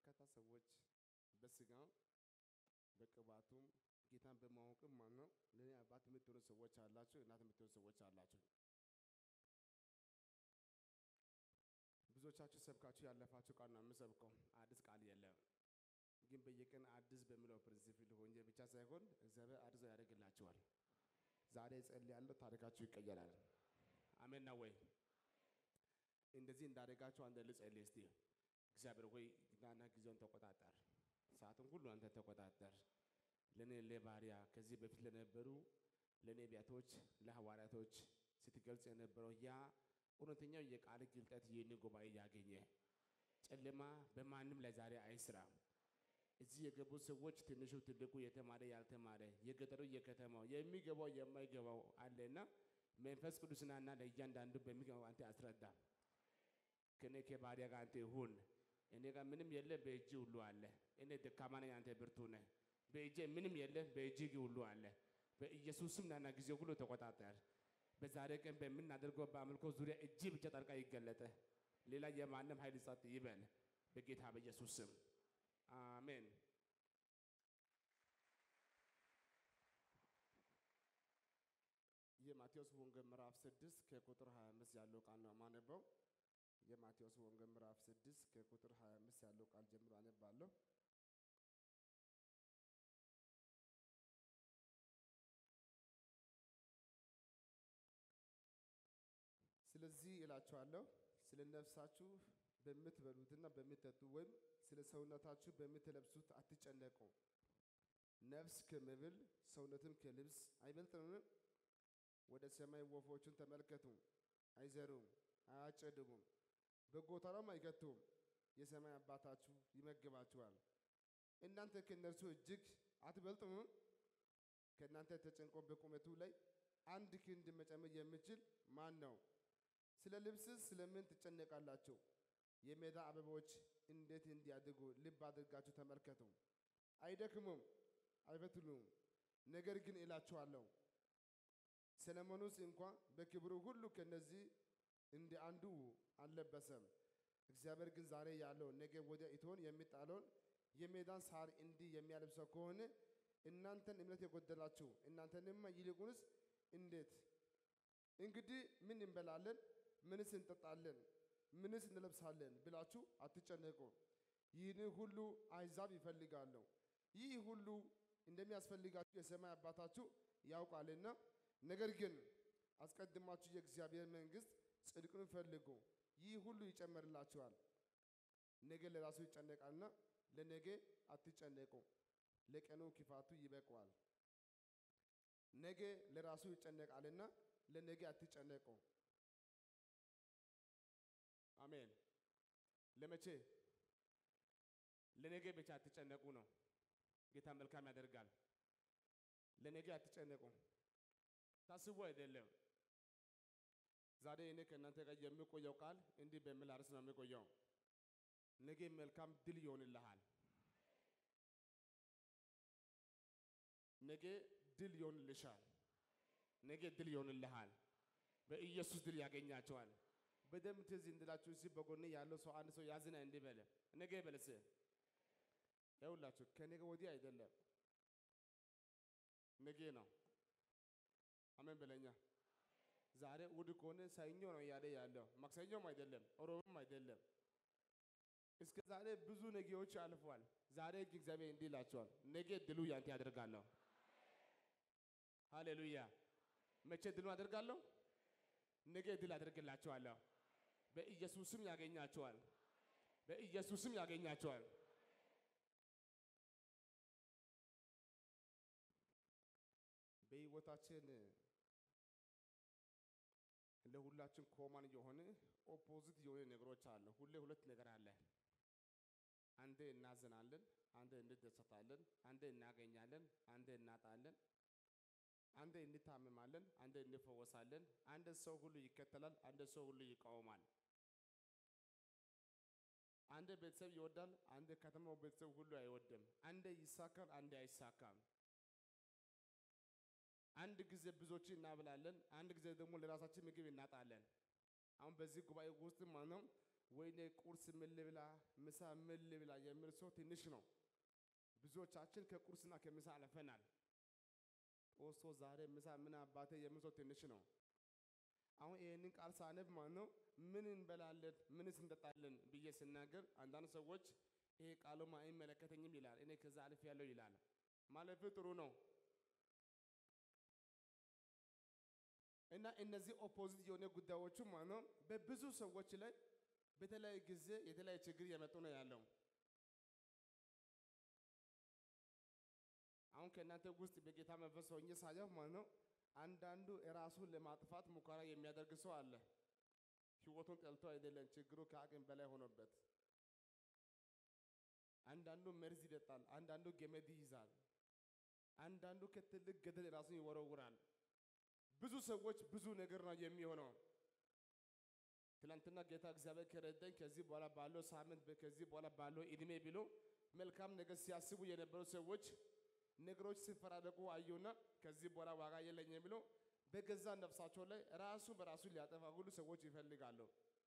በርካታ ሰዎች በስጋም በቅባቱም ጌታን በማወቅም ማነው ለእኔ አባት የምትሆኑ ሰዎች አላችሁ፣ እናት የምትሆኑ ሰዎች አላችሁ። ብዙዎቻችሁ ሰብካችሁ ያለፋችሁ ቃል ነው የምሰብከው። አዲስ ቃል የለም፣ ግን በየቀን አዲስ በሚለው ፕሪንሲፕል ሆኜ ብቻ ሳይሆን እግዚአብሔር አዲስ ያደርግላችኋል። ዛሬ ጸልያለሁ፣ ታሪካችሁ ይቀየራል። አሜን ነው ወይ? እንደዚህ እንዳደረጋችሁ አንተ ልጸልይ እስቲ። እግዚአብሔር ሆይ ናና ጊዜውን ተቆጣጠር፣ ሰዓቱን ሁሉ አንተ ተቆጣጠር። ለእኔ ለባሪያ ከዚህ በፊት ለነበሩ ለነቢያቶች ለሐዋርያቶች ስትገልጽ የነበረው ያ እውነተኛው የቃል ግልጠት ይህን ጉባኤ ያገኘ ጨለማ በማንም ላይ ዛሬ አይስራ። እዚህ የገቡ ሰዎች ትንሹ፣ ትልቁ፣ የተማረ ያልተማረ፣ የገጠሩ የከተማው፣ የሚገባው የማይገባው አለና መንፈስ ቅዱስናና ለእያንዳንዱ በሚገባው አንተ አስረዳ። ከኔ ከባሪያ ጋር አንተ ይሁን። እኔ ጋር ምንም የለ፣ በእጅ ሁሉ አለ። እኔ ደካማ ነኝ፣ አንተ ብርቱ ነህ። በእጄ ምንም የለ፣ በእጅ ሁሉ አለ። በኢየሱስም ናና ጊዜው ሁሉ ተቆጣጠር። በዛሬ ቀን በምናደርገው በአምልኮ ዙሪያ እጅ ብቻ ጣልቃ ይገለጠ። ሌላ የማንም ኃይል ጸጥ ይበል በጌታ በኢየሱስ ስም አሜን። የማቴዎስ ወንጌል ምዕራፍ 6 ከቁጥር 25 ያለው ቃል ነው የማነበው። የማቴዎስ ወንጌል ምዕራፍ 6 ከቁጥር 25 ያለው ቃል ጀምሮ አነባለሁ። ስለዚህ እላችኋለሁ ስለ ነፍሳችሁ በምትበሉትና በምትጠጡ ወይም ስለ ሰውነታችሁ በምትለብሱት አትጨነቁ። ነፍስ ከመብል ሰውነትም ከልብስ አይበልጥምን? ወደ ሰማይ ወፎችን ተመልከቱ፣ አይዘሩም፣ አያጨድሙም፣ በጎተራም አይከቱም፣ የሰማይ አባታችሁ ይመግባችኋል። እናንተ ከእነርሱ እጅግ አትበልጡም? ከእናንተ ተጨንቆ በቁመቱ ላይ አንድ ክንድ መጨመር የሚችል ማን ነው? ስለ ልብስስ ስለምን ትጨነቃላችሁ? የሜዳ አበቦች እንዴት እንዲያድጉ ልብ አድርጋችሁ ተመልከቱ። አይደክሙም፣ አይፈትሉም። ነገር ግን እላችኋለሁ ሰለሞኑስ እንኳ በክብሩ ሁሉ ከነዚህ እንደ አንዱ አልለበሰም። እግዚአብሔር ግን ዛሬ ያለው ነገ ወዲያ እቶን የሚጣለውን የሜዳን ሳር እንዲህ የሚያለብሰው ከሆነ እናንተን እምነት የጎደላችሁ እናንተንማ ይልቁንስ እንዴት! እንግዲህ ምን እንበላለን ምንስ እንጠጣለን፣ ምንስ እንለብሳለን ብላችሁ አትጨነቁ። ይህን ሁሉ አሕዛብ ይፈልጋሉ። ይህ ሁሉ እንደሚያስፈልጋችሁ የሰማይ አባታችሁ ያውቃልና። ነገር ግን አስቀድማችሁ የእግዚአብሔር መንግሥት ጽድቅን ፈልጉ፣ ይህ ሁሉ ይጨመርላችኋል። ነገ ለራሱ ይጨነቃልና ለነገ አትጨነቁ፣ ለቀኑ ክፋቱ ይበቃዋል። ነገ ለራሱ ይጨነቃልና ለነገ አትጨነቁ። አሜን። ለመቼ ለነገ ብቻ አትጨነቁ ነው። ጌታ መልካም ያደርጋል። ለነገ አትጨነቁ። ታስቡ አይደለም። ዛሬ እኔ ከእናንተ ጋር የሚቆየው ቃል እንዲህ በሚል አርዕስት ነው የሚቆየው። ነገ መልካም ድል ይሆንልሃል። ነገ ድል ይሆንልሻል። ነገ ድል ይሆንልሃል። በኢየሱስ ድል ያገኛቸዋል። በደንብ ትዝ እንድላችሁ እዚህ በጎን ያለው ሰው አንድ ሰው ያዝና እንዲህ በለ ነገ በለስ ይኸውላችሁ ከነገ ወዲህ አይደለም ነገ ነው። አሜን በለኛ። ዛሬ እሑድ ከሆነ ሰኞ ነው እያለ ያለው ማክሰኞም አይደለም ሮብም አይደለም። እስከ ዛሬ ብዙ ነገዎች አልፏል። ዛሬ ግን እግዚአብሔር እንዲህ ይላቸዋል፣ ነገ ድሉ ያንተ ያደርጋለሁ። ሃሌሉያ። መቼ ድሉ አደርጋለሁ? ነገ ድል አደርግላቸዋለሁ። በኢየሱስም ያገኛቸዋል። በኢየሱስም ያገኛቸዋል። በህይወታችን ለሁላችን ኮማን የሆነ ኦፖዚት የሆነ ነገሮች አለ። ሁሌ ሁለት ነገር አለ። አንዴ እናዝናለን፣ አንዴ እንደሰታለን፣ አንዴ እናገኛለን፣ አንዴ እናጣለን፣ አንዴ እንታመማለን፣ አንዴ እንፈወሳለን። አንድ ሰው ሁሉ ይከተላል፣ አንድ ሰው ሁሉ ይቃወማል። አንድ ቤተሰብ ይወዳል፣ አንድ ከተማው ቤተሰብ ሁሉ አይወድም። አንዴ ይሳካል፣ አንዴ አይሳካም። አንድ ጊዜ ብዙዎች እናብላለን፣ አንድ ጊዜ ደግሞ ለራሳችን ምግብ እናጣለን። አሁን በዚህ ጉባኤ ውስጥ ማነው ወይኔ ቁርስ ምን ልብላ፣ ምሳ ምን ልብላ የሚል ሰው ትንሽ ነው። ብዙዎቻችን ከቁርስና ከምሳ አልፈናል። ጦስቶ ዛሬ ምሳ ምን አባቴ የሚል ሰው ትንሽ ነው። አሁን ይህንን ቃል ሳነብ ማለት ነው ምን እንበላለን ምንስ እንጠጣለን ብዬ ስናገር አንዳንድ ሰዎች ይሄ ቃሉማ አይመለከተኝም ይላል። እኔ ከዛ አልፍ ያለው ይላል። ማለፍ ጥሩ ነው እና እነዚህ ኦፖዚት የሆነ ጉዳዮቹ ማለት ነው በብዙ ሰዎች ላይ በተለያየ ጊዜ የተለያየ ችግር እየመጡ ነው ያለው። አሁን ከእናንተ ውስጥ በጌታ መንፈስ ሆኜ ሳየው ማለት ነው አንዳንዱ ራሱን ለማጥፋት ሙከራ የሚያደርግ ሰው አለ። ህይወቱን ጠልቶ አይደለም፣ ችግሩ ከአቅም በላይ ሆኖበት። አንዳንዱ መርዝ ይጠጣል፣ አንዳንዱ ገመድ ይይዛል፣ አንዳንዱ ከትልቅ ገደል ራሱን ይወረውራል። ብዙ ሰዎች ብዙ ነገር ነው የሚሆነው። ትናንትና ጌታ እግዚአብሔር ከረዳኝ ከዚህ በኋላ ባለው ሳምንት ከዚህ በኋላ ባለው እድሜ ብሎ መልካም ነገር ሲያስቡ የነበሩ ሰዎች ነገሮች ሲፈራረቁ አዩና ከዚህ በኋላ ዋጋ የለኝም ብሎ በገዛ ነፍሳቸው ላይ ራሱ በራሱ ሊያጠፋ ሁሉ ሰዎች ይፈልጋሉ።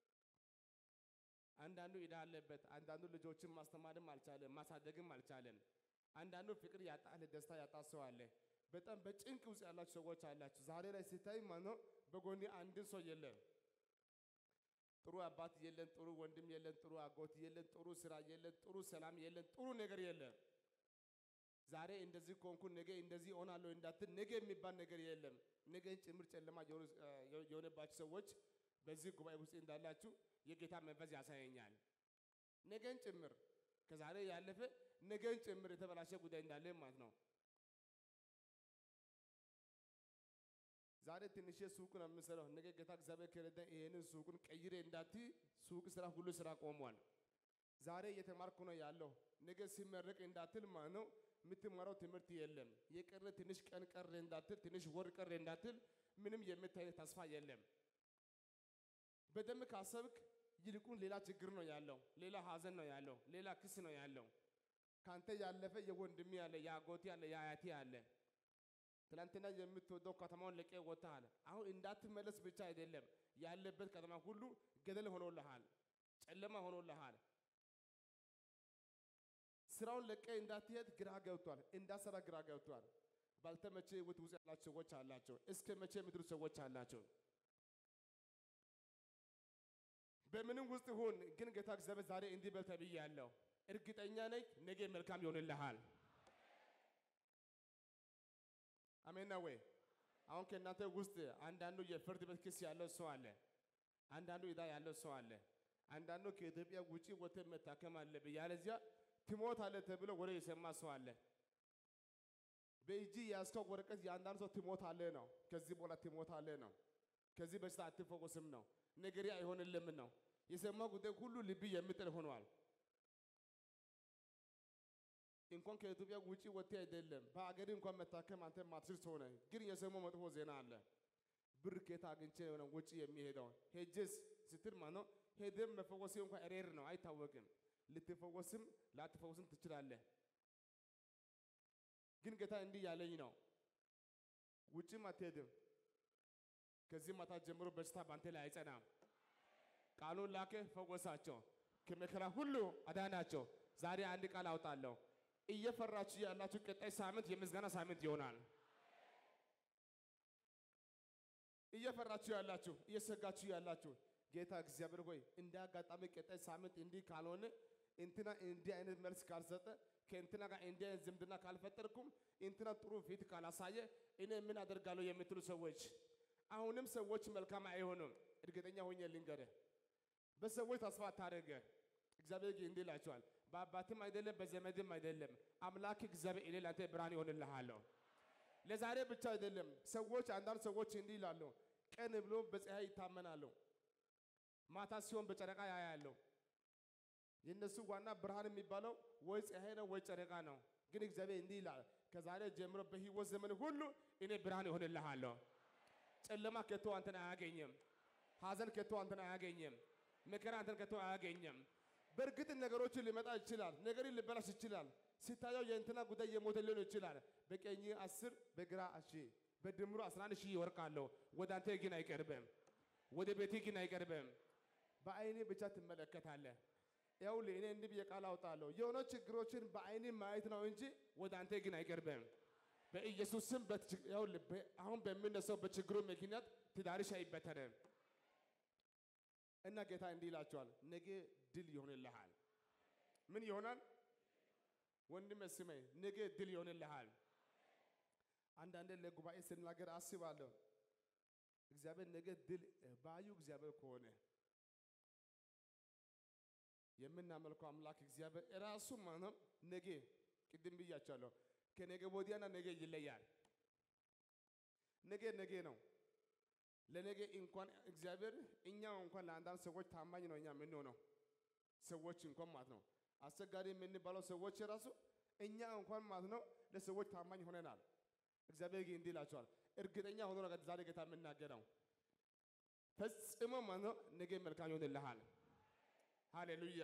አንዳንዱ ዕዳ አለበት፣ አንዳንዱ ልጆችን ማስተማርም አልቻለም፣ ማሳደግም አልቻለም። አንዳንዱ ፍቅር ያጣ ደስታ ያጣ ሰው አለ። በጣም በጭንቅ ውስጥ ያላችሁ ሰዎች አላችሁ። ዛሬ ላይ ሲታይ ማነው በጎኔ አንድን ሰው የለም። ጥሩ አባት የለን፣ ጥሩ ወንድም የለን፣ ጥሩ አጎት የለን፣ ጥሩ ስራ የለን፣ ጥሩ ሰላም የለን፣ ጥሩ ነገር የለም። ዛሬ እንደዚህ ኮንኩ ነገ እንደዚህ እሆናለሁ እንዳትል ነገ የሚባል ነገር የለም። ነገ ጭምር ጨለማ የሆነባችሁ ሰዎች በዚህ ጉባኤ ውስጥ እንዳላችሁ የጌታ መንፈስ ያሳየኛል። ነገን ጭምር ከዛሬ ያለፈ ነገን ጭምር የተበላሸ ጉዳይ እንዳለ ማለት ነው። ዛሬ ትንሽ ሱቅ ነው የምሰራው። ነገ ጌታ እግዚአብሔር ከረዳ ይሄንን ሱቁን ቀይሬ እንዳት ሱቅ ስራ ሁሉ ስራ ቆሟል። ዛሬ እየተማርኩ ነው ያለው። ነገ ሲመረቅ እንዳትል ማለት ነው የምትማረው ትምህርት የለም። የቀረ ትንሽ ቀን ቀረ እንዳትል፣ ትንሽ ወር ቀረ እንዳትል፣ ምንም የምታይ ተስፋ የለም። በደንብ ካሰብክ ይልቁን ሌላ ችግር ነው ያለው፣ ሌላ ሀዘን ነው ያለው፣ ሌላ ክስ ነው ያለው። ካንተ ያለፈ የወንድሜ ያለ፣ የአጎቴ ያለ፣ የአያቴ ያለ ትናንትና የምትወደው ከተማውን ለቀ ወጥተሃል። አሁን እንዳትመለስ ብቻ አይደለም ያለበት ከተማ ሁሉ ገደል ሆኖልሃል፣ ጨለማ ሆኖልሃል። ስራውን ለቀ እንዳትሄድ ግራ ገብቷል፣ እንዳሰራ ግራ ገብቷል። ባልተመቸ ህይወት ውስጥ ያላችሁ ሰዎች አላቸው። እስከ መቼ የምትሉ ሰዎች አላቸው። በምንም ውስጥ ሁን ግን ጌታ እግዚአብሔር ዛሬ እንዲህ በል ተብያለሁ። እርግጠኛ ነኝ ነገ መልካም ይሆንልሃል። አሜን ነው ወይ? አሁን ከእናንተ ውስጥ አንዳንዱ የፍርድ ቤት ክስ ያለው ሰው አለ። አንዳንዱ ዕዳ ያለው ሰው አለ። አንዳንዱ ከኢትዮጵያ ውጪ ወጥተህ መታከም አለብህ ያለዚያ ትሞታለህ ተብሎ ወሬ የሰማ ሰው አለ። በእጅ የያዝከው ወረቀት የአንዳንድ ሰው ትሞታለህ ነው። ከዚህ በኋላ ትሞታለህ ነው። ከዚህ በሽታ አትፈወስም ነው። ነገሬ አይሆንልም ነው። የሰማው ጉዳይ ሁሉ ልብ የሚጥል ሆኗል። እንኳን ከኢትዮጵያ ውጪ ወጥተህ አይደለም በአገር እንኳን መታከም አንተ ማትችል ሰው ነህ። ግን የሰማው መጥፎ ዜና አለ። ብር ከየት አግኝቼ ነው ውጪ የሚሄደው? ሄጄስ ስትል ማነው ሄደም መፈወሴ እንኳን ሬር ነው አይታወቅም። ልትፈወስም ላትፈወስም ትችላለህ። ግን ጌታ እንዲህ ያለኝ ነው፣ ውጭም አትሄድም። ከዚህ ማታ ጀምሮ በሽታ ባንተ ላይ አይጸናም። ቃሉን ላከ፣ ፈወሳቸው፣ ከመከራ ሁሉ አዳናቸው። ዛሬ አንድ ቃል አውጣለሁ። እየፈራችሁ ያላችሁ ቀጣይ ሳምንት የምስጋና ሳምንት ይሆናል። እየፈራችሁ ያላችሁ እየሰጋችሁ ያላችሁ ጌታ እግዚአብሔር ሆይ እንደ አጋጣሚ ቀጣይ ሳምንት እንዲህ ካልሆነ እንትና እንዲህ አይነት መልስ ካልሰጠ ከእንትና ጋር እንዲህ አይነት ዝምድና ካልፈጠርኩም እንትና ጥሩ ፊት ካላሳየ እኔ ምን አደርጋለሁ የምትሉ ሰዎች አሁንም ሰዎች መልካም አይሆኑም። እርግጠኛ ሆኜ ልንገርህ፣ በሰዎች ተስፋ አታደርገ። እግዚአብሔር ግን እንዲህ ይላቸዋል፣ በአባትም አይደለም በዘመድም አይደለም አምላክ እግዚአብሔር እኔ ለአንተ ብርሃን ይሆንልሃለሁ። ለዛሬ ብቻ አይደለም። ሰዎች አንዳንድ ሰዎች እንዲህ ይላሉ፣ ቀን ብሎ በፀሐይ ይታመናሉ፣ ማታ ሲሆን በጨረቃ ያያለው። የእነሱ ዋና ብርሃን የሚባለው ወይ ፀሐይ ነው ወይ ጨረቃ ነው። ግን እግዚአብሔር እንዲህ ይላል፣ ከዛሬ ጀምሮ በህይወት ዘመን ሁሉ እኔ ብርሃን ይሆንልሃለሁ። ጨለማ ከቶ አንተን አያገኝም። ሐዘን ከቶ አንተን አያገኝም። መከራ አንተን ከቶ አያገኝም። በእርግጥ ነገሮች ሊመጣ ይችላል። ነገር ሊበላሽ ይችላል። ሲታየው የእንትና ጉዳይ የሞተ ሊሆን ይችላል። በቀኝ አስር በግራ ሺህ በድምሩ አስራ አንድ ሺህ ይወርቃለሁ። ወደ አንተ ግን አይቀርብም። ወደ ቤቴ ግን አይቀርብም። በአይኔ ብቻ ትመለከታለህ። ይኸውልህ እኔ እንዲህ ብዬ ቃል አውጣለሁ። የሆነ ችግሮችን በአይኔ ማየት ነው እንጂ ወደ አንተ ግን አይቀርብም። በኢየሱስ ስም በትች- ይኸውልህ በ- አሁን በሚነሳው በችግሩ ምክንያት ትዳርሽ አይበተንም እና ጌታ እንዲህ ይላቸዋል፣ ነገ ድል ይሆንልሃል። ምን ይሆናል? ወንድሜ ስመኝ፣ ነገ ድል ይሆንልሃል። አንዳንዴ ለጉባኤ ስናገር አስባለሁ። እግዚአብሔር ነገ ድል ባዩ እግዚአብሔር ከሆነ የምናመልከው አምላክ እግዚአብሔር እራሱ ማነው? ነገ ቅድም ብያቸዋለሁ። ከነገ ወዲያና ነገ ይለያል። ነገ ነገ ነው። ለነገ እንኳን እግዚአብሔር እኛ እንኳን ለአንዳንድ ሰዎች ታማኝ ነው እኛ የምንሆነው ሰዎች እንኳን ማለት ነው። አስቸጋሪ የምንባለው ሰዎች ራሱ እኛ እንኳን ማለት ነው ለሰዎች ታማኝ ሆነናል። እግዚአብሔር ግን እንዲህ ይላቸዋል፣ እርግጠኛ ሆኖ ነው ዛሬ ጌታ የምናገረው ፈጽሞ ማለት ነው ነገ መልካም ይሆንልሃል። ሃሌሉያ።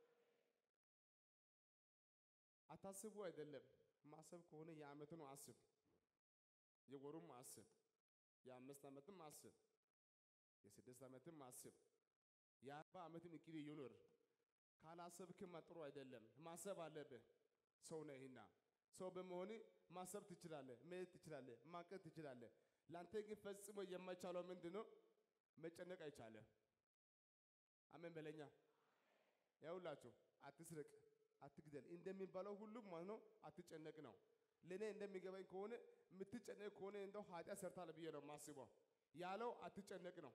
አታስቡ አይደለም ማሰብ ከሆነ የዓመቱን አስብ፣ የወሩም አስብ፣ የአምስት ዓመትም አስብ፣ የስድስት ዓመትም አስብ፣ የአርባ ዓመትም እቅድ ይኑር። ካላሰብክማ ጥሩ አይደለም። ማሰብ አለብህ። ሰው ነህና ሰው በመሆን ማሰብ ትችላለህ፣ መሄድ ትችላለህ፣ ማቀድ ትችላለህ። ለአንተ ግን ፈጽሞ የማይቻለው ምንድን ነው? መጨነቅ አይቻልም። አሜን በለኛ። ያውላችሁ አትስረቅ፣ አትግደል እንደሚባለው ሁሉም ማለት ነው አትጨነቅ ነው። ለእኔ እንደሚገባኝ ከሆነ የምትጨነቅ ከሆነ እንደው ኃጢአት ሰርታል ብዬ ነው የማስበው። ያለው አትጨነቅ ነው።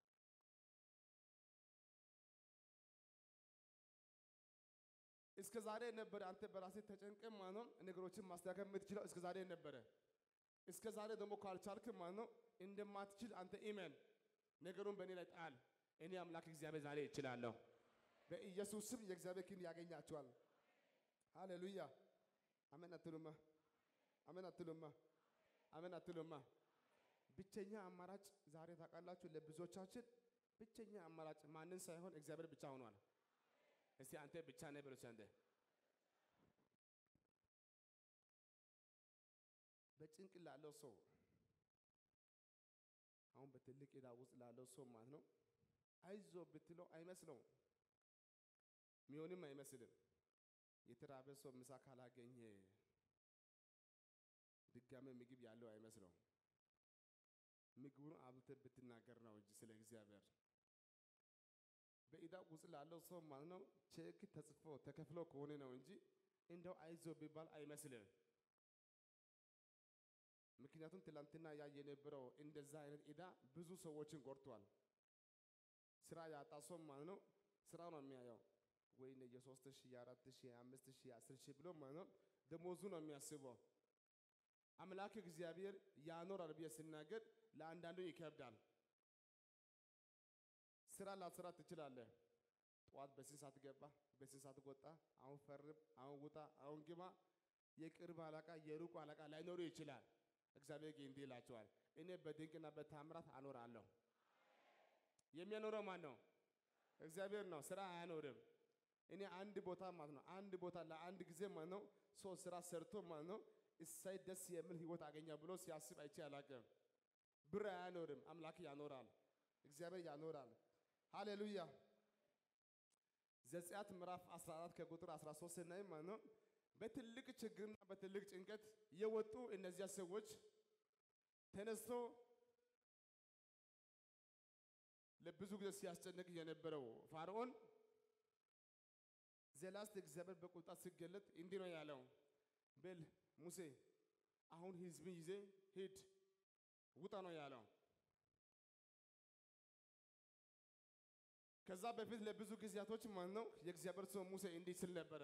እስከ ዛሬ ነበረ አንተ በራስህ ተጨንቀ ማለት ነው ነገሮችን ማስተካከል የምትችለው እስከ ዛሬ ነበረ። እስከ ዛሬ ደግሞ ካልቻልክ ማለት ነው እንደማትችል አንተ ኢመን ነገሩን በእኔ ላይ ጣል። እኔ አምላክ እግዚአብሔር ዛሬ እችላለሁ። በኢየሱስ ስም የእግዚአብሔር ክንድ ያገኛቸዋል። ሃሌሉያ አሜን አትሉማ? አሜን አትሉማ? አሜን አትሉማ? ብቸኛ አማራጭ ዛሬ ታውቃላችሁ፣ ለብዙዎቻችን ብቸኛ አማራጭ ማንን ሳይሆን እግዚአብሔር ብቻ ሆኗል። እስቲ አንተ ብቻ ነህ ብሎ አንተ በጭንቅ ላለው ሰው አሁን በትልቅ ዕዳ ውስጥ ላለው ሰው ማለት ነው አይዞ ብትለው አይመስለውም፣ ሚሆንም አይመስልም። የተራበ ሰው ምሳ ካላገኘ ድጋሜ ምግብ ያለው አይመስለውም። ምግቡን አብልተህ ብትናገር ነው እንጂ ስለ እግዚአብሔር በዕዳ ውስጥ ላለው ሰው ማለት ነው ቼክ ተጽፎ ተከፍሎ ከሆነ ነው እንጂ እንደው አይዞ ቢባል አይመስልም። ምክንያቱም ትላንትና ያ የነበረው እንደዛ አይነት ዕዳ ብዙ ሰዎችን ጎድቷል። ስራ ያጣ ሰው ማለት ነው ስራ ነው የሚያየው ወይኔ የሶስት ሺህ የአራት ሺህ የአምስት ሺህ የአስር ሺህ ብሎ ማለት ነው ደሞዙ ነው የሚያስበው። አምላክ እግዚአብሔር ያኖራል ብዬ ስናገር ለአንዳንዱ ይከብዳል። ስራ ላትሰራ ትችላለህ። ጠዋት በስንት ሰዓት ገባ፣ በስንት ሰዓት ወጣ፣ አሁን ፈርም፣ አሁን ውጣ፣ አሁን ግባ። የቅርብ አለቃ የሩቁ አለቃ ላይኖሩ ይችላል። እግዚአብሔር ግን እንዲህ ይላቸዋል፣ እኔ በድንቅና በታምራት አኖራለሁ። የሚያኖረው ማን ነው? እግዚአብሔር ነው። ስራ አያኖርም። እኔ አንድ ቦታ ማለት ነው አንድ ቦታ ለአንድ ጊዜ ማለት ነው ሰው ስራ ሰርቶ ማለት ነው እሳይ ደስ የሚል ህይወት አገኛ ብሎ ሲያስብ አይቼ አላውቅም። ብር አያኖርም፣ አምላክ ያኖራል። እግዚአብሔር ያኖራል። ሃሌሉያ። ዘጸአት ምዕራፍ 14 ከቁጥር 13 ስናይ ማለት ነው በትልቅ ችግርና በትልቅ ጭንቀት የወጡ እነዚያ ሰዎች ተነስቶ ለብዙ ጊዜ ሲያስጨንቅ የነበረው ፋርዖን ዘላስት እግዚአብሔር በቁጣ ሲገለጥ እንዲህ ነው ያለው፣ በል ሙሴ አሁን ህዝብ ይዜ ሂድ ውጣ ነው ያለው። ከዛ በፊት ለብዙ ጊዜያቶች ማለት ነው የእግዚአብሔር ሰው ሙሴ እንዲህ ስል ነበረ፣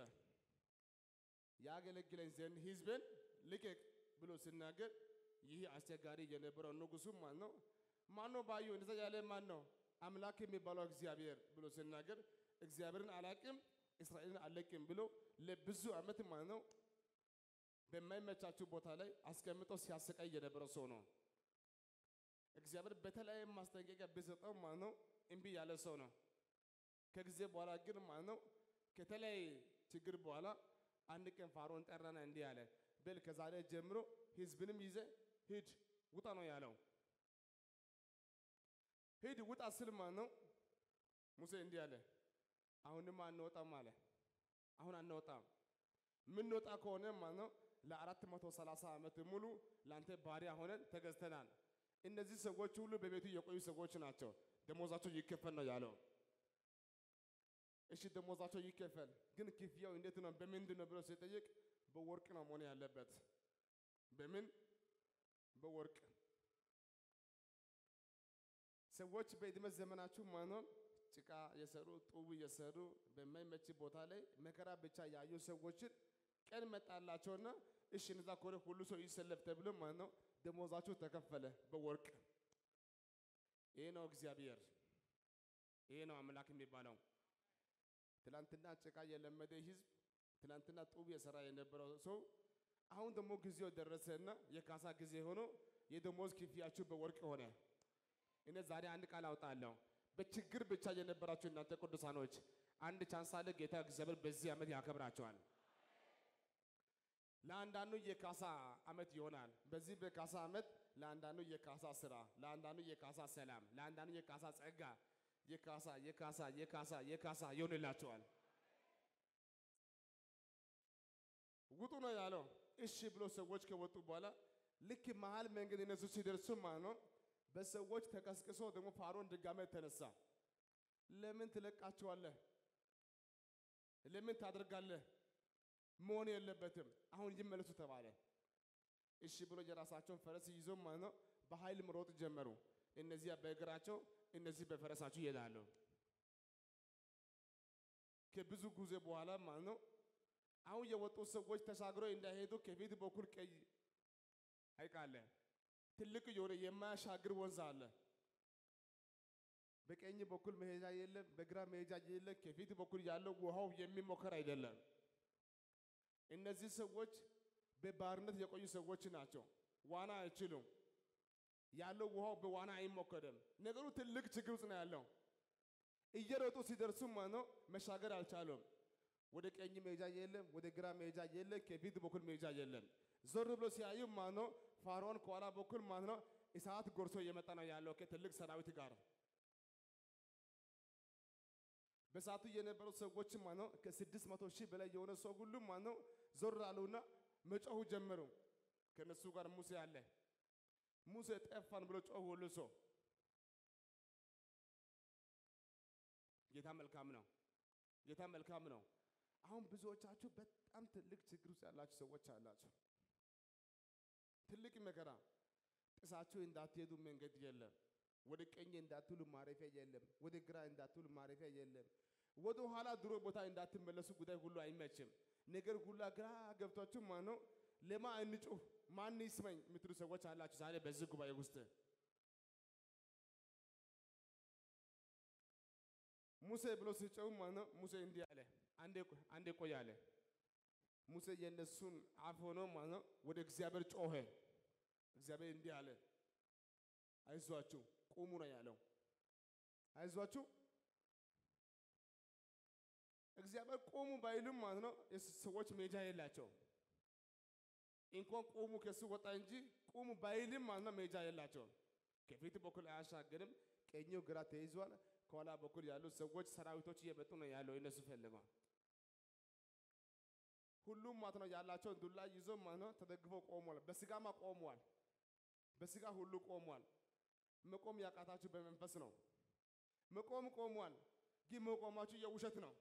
ያገለግለኝ ዘንድ ህዝብን ልቀቅ ብሎ ሲናገር ይህ አስቸጋሪ የነበረው ንጉሱ ማለት ነው ማን ነው ባዩ እንደዛ ያለ ማን ነው አምላክ የሚባለው እግዚአብሔር ብሎ ሲናገር እግዚአብሔርን አላቅም እስራኤልን አለቅም ብሎ ለብዙ ዓመት ማለት ነው በማይመቻችሁ ቦታ ላይ አስቀምጦ ሲያሰቃይ የነበረው ሰው ነው። እግዚአብሔር በተለያየ ማስጠንቀቂያ ቢሰጠው ማለት ነው እምቢ ያለ ሰው ነው። ከጊዜ በኋላ ግን ማለት ነው ከተለያየ ችግር በኋላ አንድ ቀን ፋሮን ጠራና እንዲህ አለ፣ በል ከዛሬ ጀምሮ ህዝብንም ይዘ ሂድ ውጣ ነው ያለው። ሂድ ውጣ ስል ማለት ነው ሙሴ እንዲህ አለ፣ አሁንም አንወጣም አለ። አሁን አንወጣም። የምንወጣ ከሆነ ማለት ነው ለአራት መቶ ሰላሳ ዓመት ሙሉ ለአንተ ባሪያ ሆነን ተገዝተናል። እነዚህ ሰዎች ሁሉ በቤቱ የቆዩ ሰዎች ናቸው። ደሞዛቸው ይከፈል ነው ያለው። እሺ ደሞዛቸው ይከፈል፣ ግን ክፍያው እንዴት ነው በምንድን ነው ብሎ ሲጠይቅ በወርቅ ነው መሆን ያለበት። በምን በወርቅ ሰዎች በዕድሜ ዘመናችሁ ማኖር ጭቃ የሰሩ ጡብ የሰሩ በማይመች ቦታ ላይ መከራ ብቻ ያዩ ሰዎችን ቀን መጣላቸውና እሺ እነዛ ከሆነ ሁሉ ሰው ይሰለፍ ተብሎ ማለት ነው ደሞዛችሁ ተከፈለ በወርቅ። ይሄ ነው እግዚአብሔር፣ ይሄ ነው አምላክ የሚባለው። ትላንትና ጭቃ የለመደ ህዝብ፣ ትላንትና ጡብ የሰራ የነበረው ሰው አሁን ደግሞ ጊዜው ደረሰና የካሳ ጊዜ ሆኖ የደሞዝ ክፍያችሁ በወርቅ ሆነ። እኔ ዛሬ አንድ ቃል አውጣለሁ። በችግር ብቻ የነበራችሁ እናንተ ቅዱሳኖች አንድ ቻንስ አለ። ጌታ እግዚአብሔር በዚህ ዓመት ያከብራቸዋል። ለአንዳንዱ የካሳ ዓመት ይሆናል። በዚህ በካሳ ዓመት ለአንዳንዱ የካሳ ስራ፣ ለአንዳንዱ የካሳ ሰላም፣ ለአንዳንዱ የካሳ ጸጋ፣ የካሳ የካሳ የካሳ የካሳ ይሆንላቸዋል። ውጡ ነው ያለው። እሺ ብሎ ሰዎች ከወጡ በኋላ ልክ መሀል መንገድ እነሱ ሲደርሱ ማለት ነው በሰዎች ተቀስቅሶ ደግሞ ፋሮን ድጋሜ ተነሳ። ለምን ትለቃቸዋለህ? ለምን ታደርጋለህ? መሆን የለበትም አሁን ይመለሱ ተባለ። እሺ ብሎ የራሳቸውን ፈረስ ይዞ ማለት ነው በኃይል መሮጥ ጀመሩ። እነዚያ በእግራቸው እነዚህ በፈረሳቸው ይሄዳሉ። ከብዙ ጊዜ በኋላ ማለት ነው አሁን የወጡ ሰዎች ተሻግረው እንዳይሄዱ ከፊት በኩል ቀይ ሐይቅ አለ። ትልቅ የሆነ የማያሻግር ወንዝ አለ። በቀኝ በኩል መሄጃ የለም፣ በግራ መሄጃ የለም። ከፊት በኩል ያለው ውሃው የሚሞከር አይደለም። እነዚህ ሰዎች በባርነት የቆዩ ሰዎች ናቸው። ዋና አይችሉም። ያለው ውሃው በዋና አይሞከርም። ነገሩ ትልቅ ችግር ውስጥ ነው ያለው። እየሮጡ ሲደርሱ ማነው መሻገር አልቻሉም። ወደ ቀኝ መሄጃ የለም፣ ወደ ግራ መሄጃ የለም፣ ከፊት በኩል መሄጃ የለም። ዞር ብሎ ሲያዩ ማነው ፋርዖን ከኋላ በኩል ማነው እሳት ጎርሶ እየመጣ ነው ያለው ከትልቅ ሰራዊት ጋር። በሰዓቱ የነበሩ ሰዎች ማነው ከስድስት መቶ ሺህ በላይ የሆነ ሰው ሁሉ ማነው ዞር አሉና መጮሁ ጀመሩ። ከነሱ ጋር ሙሴ አለ። ሙሴ ጠፋን ብሎ ጮሁ ሁሉ ሰው። ጌታ መልካም ነው። ጌታ መልካም ነው። አሁን ብዙዎቻችሁ በጣም ትልቅ ችግር ውስጥ ያላችሁ ሰዎች አላችሁ። ትልቅ መከራ ጥሳችሁ እንዳትሄዱ መንገድ የለም። ወደ ቀኝ እንዳትሉ ማረፊያ የለም። ወደ ግራ እንዳትሉ ማረፊያ የለም። ወደ ኋላ ድሮ ቦታ እንዳትመለሱ ጉዳይ ሁሉ አይመችም። ነገር ሁላ ግራ ገብቷችሁ ማነው ለማ እንጩህ ማን ይስመኝ የምትሉ ሰዎች አላችሁ ዛሬ በዚህ ጉባኤ ውስጥ ሙሴ ብሎ ሲጨው ማነው ሙሴ እንዲህ አለ። አንዴ አንዴ ቆይ አለ። ሙሴ የነሱን አፍ ሆኖ ማነው ወደ እግዚአብሔር ጮኸ። እግዚአብሔር እንዲህ አለ፣ አይዟችሁ ቁሙ ነው ያለው። አይዟችሁ እግዚአብሔር ቁሙ ባይልም ማለት ነው ሰዎች ሜጃ የላቸው። እንኳን ቁሙ ከሱ ወጣ እንጂ ቁሙ ባይልም ማለት ነው ሜጃ የላቸው። ከፊት በኩል አያሻግርም። ቀኙ ግራ ተይዟል። ከኋላ በኩል ያሉ ሰዎች ሰራዊቶች እየመጡ ነው ያለው እነሱ ፈልገው ሁሉም ማለት ነው ያላቸውን ዱላ ይዞ ማለት ነው ተደግፈው ቆሟል። በስጋማ ቆሟል። በስጋ ሁሉ ቆሟል። መቆም ያቃታችሁ በመንፈስ ነው። መቆም ቆሟል፣ ግን መቆማችሁ የውሸት ነው።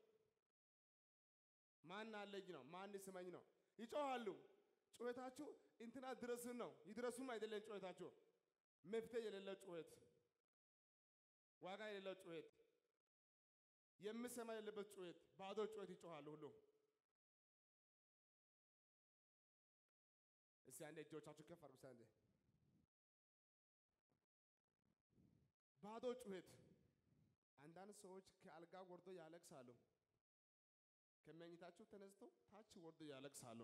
ማን አለኝ ነው፣ ማን ስመኝ ነው። ይጮሃሉ። ጩኸታችሁ እንትና ድረስን ነው። ይድረሱም አይደለም ጩኸታችሁ፣ መፍትሄ የሌለው ጩኸት፣ ዋጋ የሌለው ጩኸት፣ የምሰማ የሌለበት ጩኸት፣ ባዶ ጩኸት ይጮሃሉ ሁሉ እስቲ አንዴ እጆቻችሁ ከፍ አድርጉ። አንዴ ባዶ ጩኸት። አንዳንድ ሰዎች ከአልጋ ወርዶ ያለቅሳሉ። ከመኝታቸው ተነስተው ታች ወርዶ ያለቅሳሉ።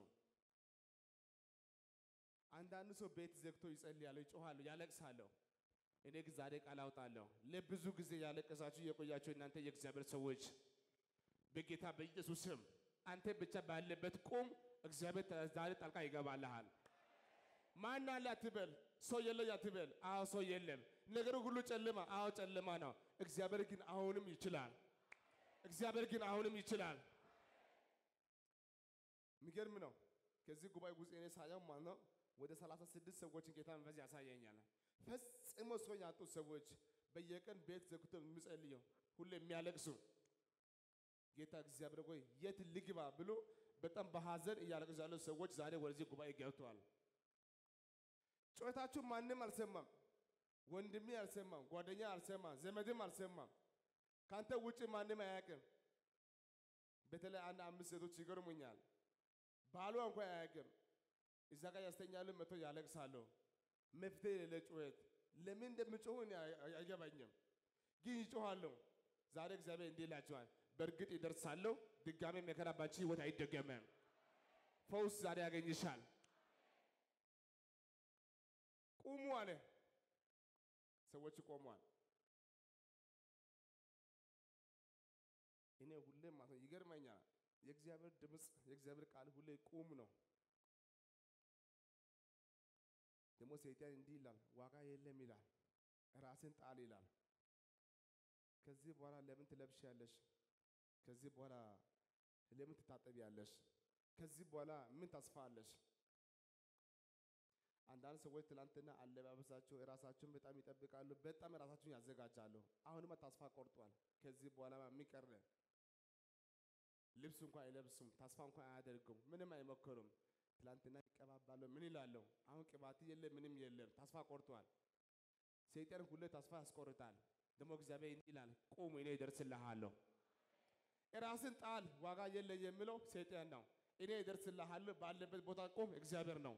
አንዳንድ ሰው ቤት ዘግቶ ይጸልያሉ፣ ይጮሃሉ፣ ያለቅሳሉ። እኔ ግን ዛሬ ቃል አውጣለሁ። ለብዙ ጊዜ ያለቀሳችሁ የቆያችሁ እናንተ የእግዚአብሔር ሰዎች በጌታ በኢየሱስ ስም አንተ ብቻ ባለበት ቁም። እግዚአብሔር ዛሬ ጣልቃ ይገባልሃል። ማን አለ አትበል። ሰው የለ አትበል። አዎ ሰው የለም። ነገሩ ሁሉ ጨለማ። አዎ ጨለማ ነው። እግዚአብሔር ግን አሁንም ይችላል። እግዚአብሔር ግን አሁንም ይችላል። የሚገርም ነው። ከዚህ ጉባኤ ውስጥ እኔ ሳየው ማለት ነው ወደ ሰላሳ ስድስት ሰዎችን ጌታ መንፈስ ያሳየኛል። ፈጽሞ ሰው ያጡ ሰዎች በየቀን ቤት ዘግቶ የሚጸልየው ሁሌ የሚያለቅሱ ጌታ እግዚአብሔር ሆይ የት ልግባ ብሎ በጣም በሐዘን እያለቀሱ ያሉ ሰዎች ዛሬ ወደዚህ ጉባኤ ገብተዋል። ጩኸታችሁ ማንም አልሰማም። ወንድሜ አልሰማም፣ ጓደኛ አልሰማም፣ ዘመድም አልሰማም። ካንተ ውጭ ማንም አያውቅም። በተለይ አንድ አምስት ሴቶች ይገርሙኛል። ባሏ እንኳን አያውቅም። እዛ ጋር ያስተኛሉ፣ መቶ ያለቅሳሉ። መፍትሄ የሌለ ጩኸት። ለምን እንደምጮሁ እኔ አይ- አይ- አይገባኝም፣ ግን ይጮኋለሁ። ዛሬ እግዚአብሔር እንዲህ ይላቸዋል፣ በእርግጥ ይደርሳለሁ። ድጋሜ መከራ ባንቺ ህይወት አይደገመም። ፈውስ ዛሬ ያገኝሻል። ቁሙ አለ። ሰዎች ቆሟል። እኔ ሁሌ ማለት ነው ይገርመኛል። የእግዚአብሔር ድምፅ የእግዚአብሔር ቃል ሁሌ ቁም ነው። ደግሞ ሰይጣን እንዲህ ይላል፣ ዋጋ የለም ይላል፣ ራስን ጣል ይላል። ከዚህ በኋላ ለምን ትለብሻለሽ? ከዚህ በኋላ ለምን ትታጠቢያለሽ? ከዚህ በኋላ ምን ተስፋ አለሽ? አንዳንድ ሰዎች ትላንትና አለባበሳቸው ራሳቸውን በጣም ይጠብቃሉ፣ በጣም ራሳቸውን ያዘጋጃሉ። አሁንማ ተስፋ ቆርጧል። ከዚህ በኋላ ምን ቀረ? ልብስ እንኳን አይለብሱም፣ ተስፋ እንኳን አያደርጉም፣ ምንም አይሞክሩም። ትላንትና ይቀባባሉ፣ ምን ይላሉ? አሁን ቅባት የለም፣ ምንም የለም፣ ተስፋ ቆርጧል። ሰይጣን ሁሌ ተስፋ ያስቆርጣል። ደግሞ እግዚአብሔር እንዲህ ይላል፣ ቁም፣ እኔ እደርስልሃለሁ። ራስን ጣል፣ ዋጋ የለ የሚለው ሰይጣን ነው። እኔ እደርስልሃለሁ ባለበት ቦታ ቁም፣ እግዚአብሔር ነው።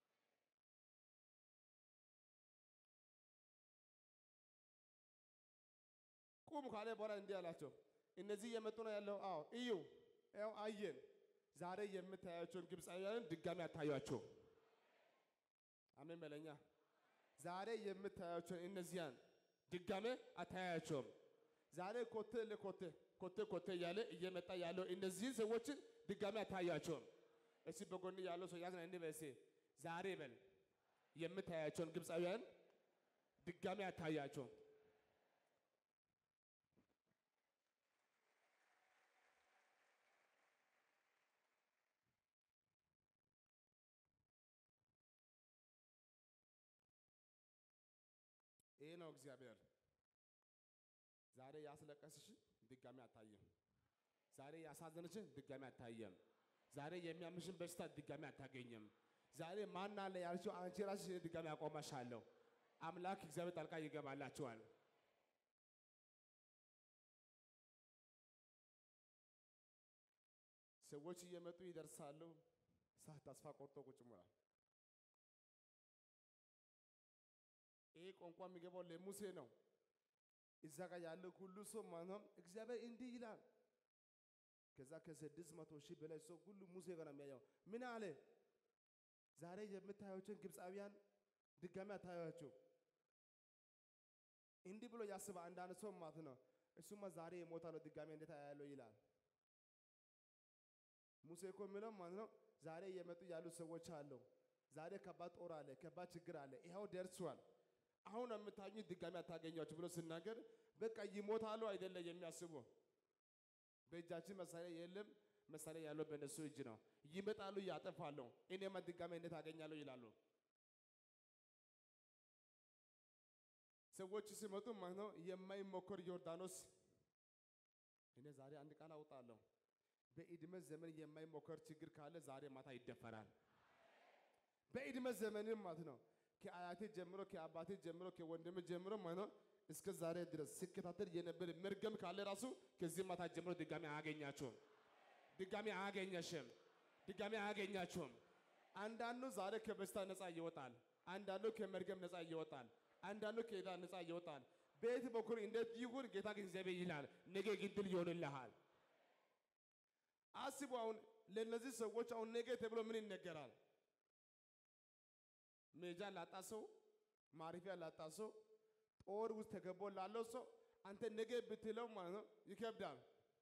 ቁም ካለ በኋላ እንዲህ አላቸው፣ እነዚህ እየመጡ ነው ያለው። አዎ እዩ፣ ያው አየን። ዛሬ የምታያቸውን ግብፃውያንን ድጋሚ አታዩአቸው። አሜን በለኛ። ዛሬ የምታያቸውን እነዚያን ድጋሜ አታያቸውም። ዛሬ ኮቴ ለኮቴ ኮቴ ኮቴ እያለ እየመጣ ያለው እነዚህን ሰዎችን ድጋሜ አታያቸውም። እስቲ በጎን ያለው ሰው ያዝና እንዲህ በል እስቲ ዛሬ በል የምታያቸውን ግብፃውያን ድጋሜ አታያቸውም። ይሄ ነው እግዚአብሔር። ዛሬ ያስለቀስሽ ድጋሚ አታየም። ዛሬ ያሳዘንሽን ድጋሚ አታየም። ዛሬ የሚያምሽን በሽታ ድጋሚ አታገኝም። ዛሬ ማን አለ ያልሽው አንቺ ራስሽ ድጋሚ አቆመሻለሁ። አምላክ እግዚአብሔር ጣልቃ ይገባላችኋል። ሰዎች እየመጡ ይደርሳሉ። ሳት ተስፋ ቆርጦ ቁጭ ብሏል። ይሄ ቋንቋ የሚገባው ለሙሴ ነው። እዛ ጋር ያለው ሁሉ ሰው ማለት ነው እግዚአብሔር እንዲህ ይላል። ከዛ ከስድስት መቶ ሺህ በላይ ሰው ሁሉ ሙሴ ጋር ነው የሚያየው። ምን አለ? ዛሬ የምታዩትን ግብፃውያን ድጋሚ አታዩአቸው። እንዲህ ብሎ ያስባ አንዳንድ ሰው ማለት ነው። እሱማ ዛሬ የሞታለው ድጋሚ እንዴት አያለው ይላል። ሙሴ እኮ የሚለው ማለት ነው ዛሬ እየመጡ ያሉ ሰዎች አሉ። ዛሬ ከባድ ጦር አለ፣ ከባድ ችግር አለ። ይኸው ደርሷል። አሁን የምታኙ ድጋሚ አታገኟቸው ብሎ ሲናገር በቃ ይሞታሉ አይደለ የሚያስቡ በእጃችን መሳሪያ የለም፣ መሳሪያ ያለው በእነሱ እጅ ነው። ይመጣሉ፣ ያጠፋሉ። እኔማ ድጋሚ እንዴት አገኛለሁ ይላሉ። ሰዎች ሲመጡ ማለት ነው የማይሞከር ዮርዳኖስ። እኔ ዛሬ አንድ ቃል አውጣለሁ። በዕድሜ ዘመን የማይሞከር ችግር ካለ ዛሬ ማታ ይደፈራል። በዕድሜ ዘመንም ማለት ነው ከአያቴ ጀምሮ ከአባቴ ጀምሮ ከወንድም ጀምሮ ማለት ነው እስከ ዛሬ ድረስ ሲከታተል የነበረ መርገም ካለ ራሱ ከዚህ ማታ ጀምሮ ድጋሚ አያገኛችሁም። ድጋሚ አያገኘሽም። ድጋሚ አያገኛችሁም። አንዳንዱ ዛሬ ከበሽታ ነፃ ይወጣል። አንዳንዱ ከመርገም ነፃ ይወጣል። አንዳንዱ ከዕዳ ነፃ ይወጣል። በየት በኩል እንዴት ይሁን ጌታ ግን እግዚአብሔር ይላል፣ ነገ ግን ድል ይሆንልሃል። አስቡ። አሁን ለእነዚህ ሰዎች አሁን ነገ ተብሎ ምን ይነገራል? ሜጃ ላጣ ሰው፣ ማረፊያ ላጣ ሰው፣ ጦር ውስጥ ተገቦ ላለው ሰው አንተ ነገ ብትለው ማለት ነው ይከብዳል።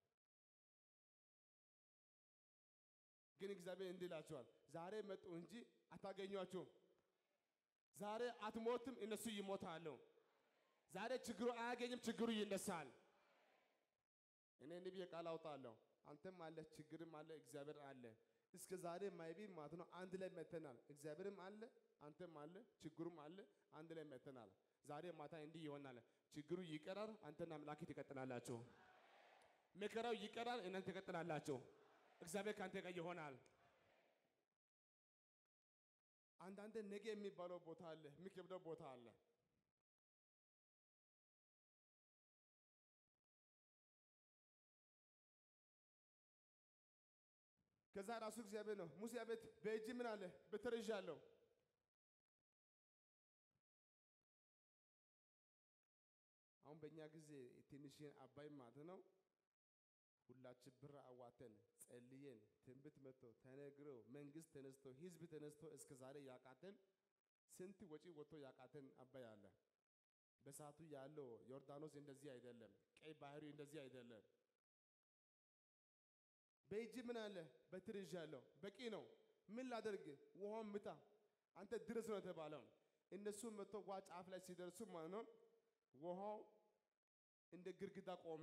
ግን እግዚአብሔር እንዲህ ይላቸዋል፣ ዛሬ መጡ እንጂ አታገኟቸውም። ዛሬ አትሞትም፣ እነሱ ይሞታሉ። ዛሬ ችግሩ አያገኝም፣ ችግሩ ይነሳል። እኔ እንዲህ ብዬ ቃል አውጣለሁ። አንተም አለ፣ ችግርም አለ፣ እግዚአብሔር አለ። እስከ ዛሬ ማይቢ ማለት ነው አንድ ላይ መተናል። እግዚአብሔርም አለ፣ አንተም አለ፣ ችግሩም አለ፣ አንድ ላይ መተናል። ዛሬ ማታ እንዲህ ይሆናል። ችግሩ ይቀራል፣ አንተና አምላክ ትቀጥላላችሁ። መከራው ይቀራል፣ እናንተ ትቀጥላላችሁ። እግዚአብሔር ከአንተ ጋር ይሆናል። አንዳንድ ነገ የሚባለው ቦታ አለ፣ የሚከብደው ቦታ አለ። ከዛ ራሱ እግዚአብሔር ነው ሙሴ አቤት በእጅ ምን አለ በትር ይዣለሁ። አሁን በእኛ ጊዜ ትንሽን አባይ ማለት ነው ሁላችን ብር አዋተን ጸልየን ትንቢት መጥቶ ተነግሮ መንግስት ተነስቶ ህዝብ ተነስቶ እስከ ዛሬ ያቃተን ስንት ወጪ ወጥቶ ያቃተን አባይ አለ። በሰዓቱ ያለው ዮርዳኖስ እንደዚህ አይደለም፣ ቀይ ባህሪ እንደዚህ አይደለም። በእጅ ምን አለ በትር ይዣለሁ። በቂ ነው። ምን ላደርግ? ውሃውን ምታ፣ አንተ ድረስ ነው የተባለው። እነሱ መጥቶ ውሃ ጫፍ ላይ ሲደርሱ ማለት ነው ውሃው እንደ ግድግዳ ቆመ።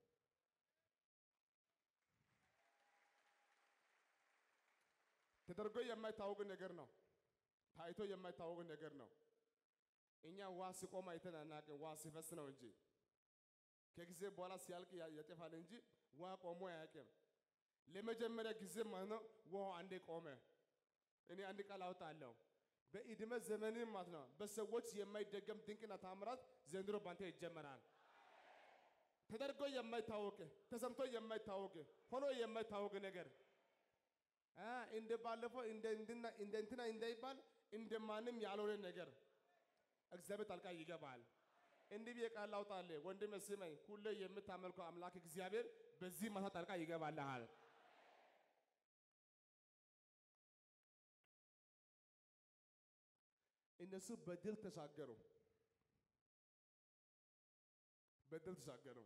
ተደርጎ የማይታወቅ ነገር ነው። ታይቶ የማይታወቅ ነገር ነው። እኛ ውሃ ሲቆም አይተን አናውቅም። ውሃ ሲፈስ ነው እንጂ ከጊዜ በኋላ ሲያልቅ ያጠፋል እንጂ ውሃ ቆሞ አያውቅም። ለመጀመሪያ ጊዜ ማለት ነው ውሃው አንዴ ቆመ። እኔ አንድ ቃል አውጣለሁ። በዕድሜ ዘመን ማለት ነው በሰዎች የማይደገም ድንቅና ታምራት ዘንድሮ ባንተ ይጀመራል። ተደርጎ የማይታወቅ ተሰምቶ የማይታወቅ ሆኖ የማይታወቅ ነገር እንደ ባለፈው እንደ እንትና እንዳይባል እንደ ማንም ያልሆነ ነገር እግዚአብሔር ጣልቃ ይገባል። እንዲህ ብዬ ቃል ላውጣልህ ወንድሜ ስመኝ፣ ሁሌ የምታመልከው አምላክ እግዚአብሔር በዚህ ማታ ጣልቃ ይገባልሃል። እነሱ በድል ተሻገሩ፣ በድል ተሻገሩ።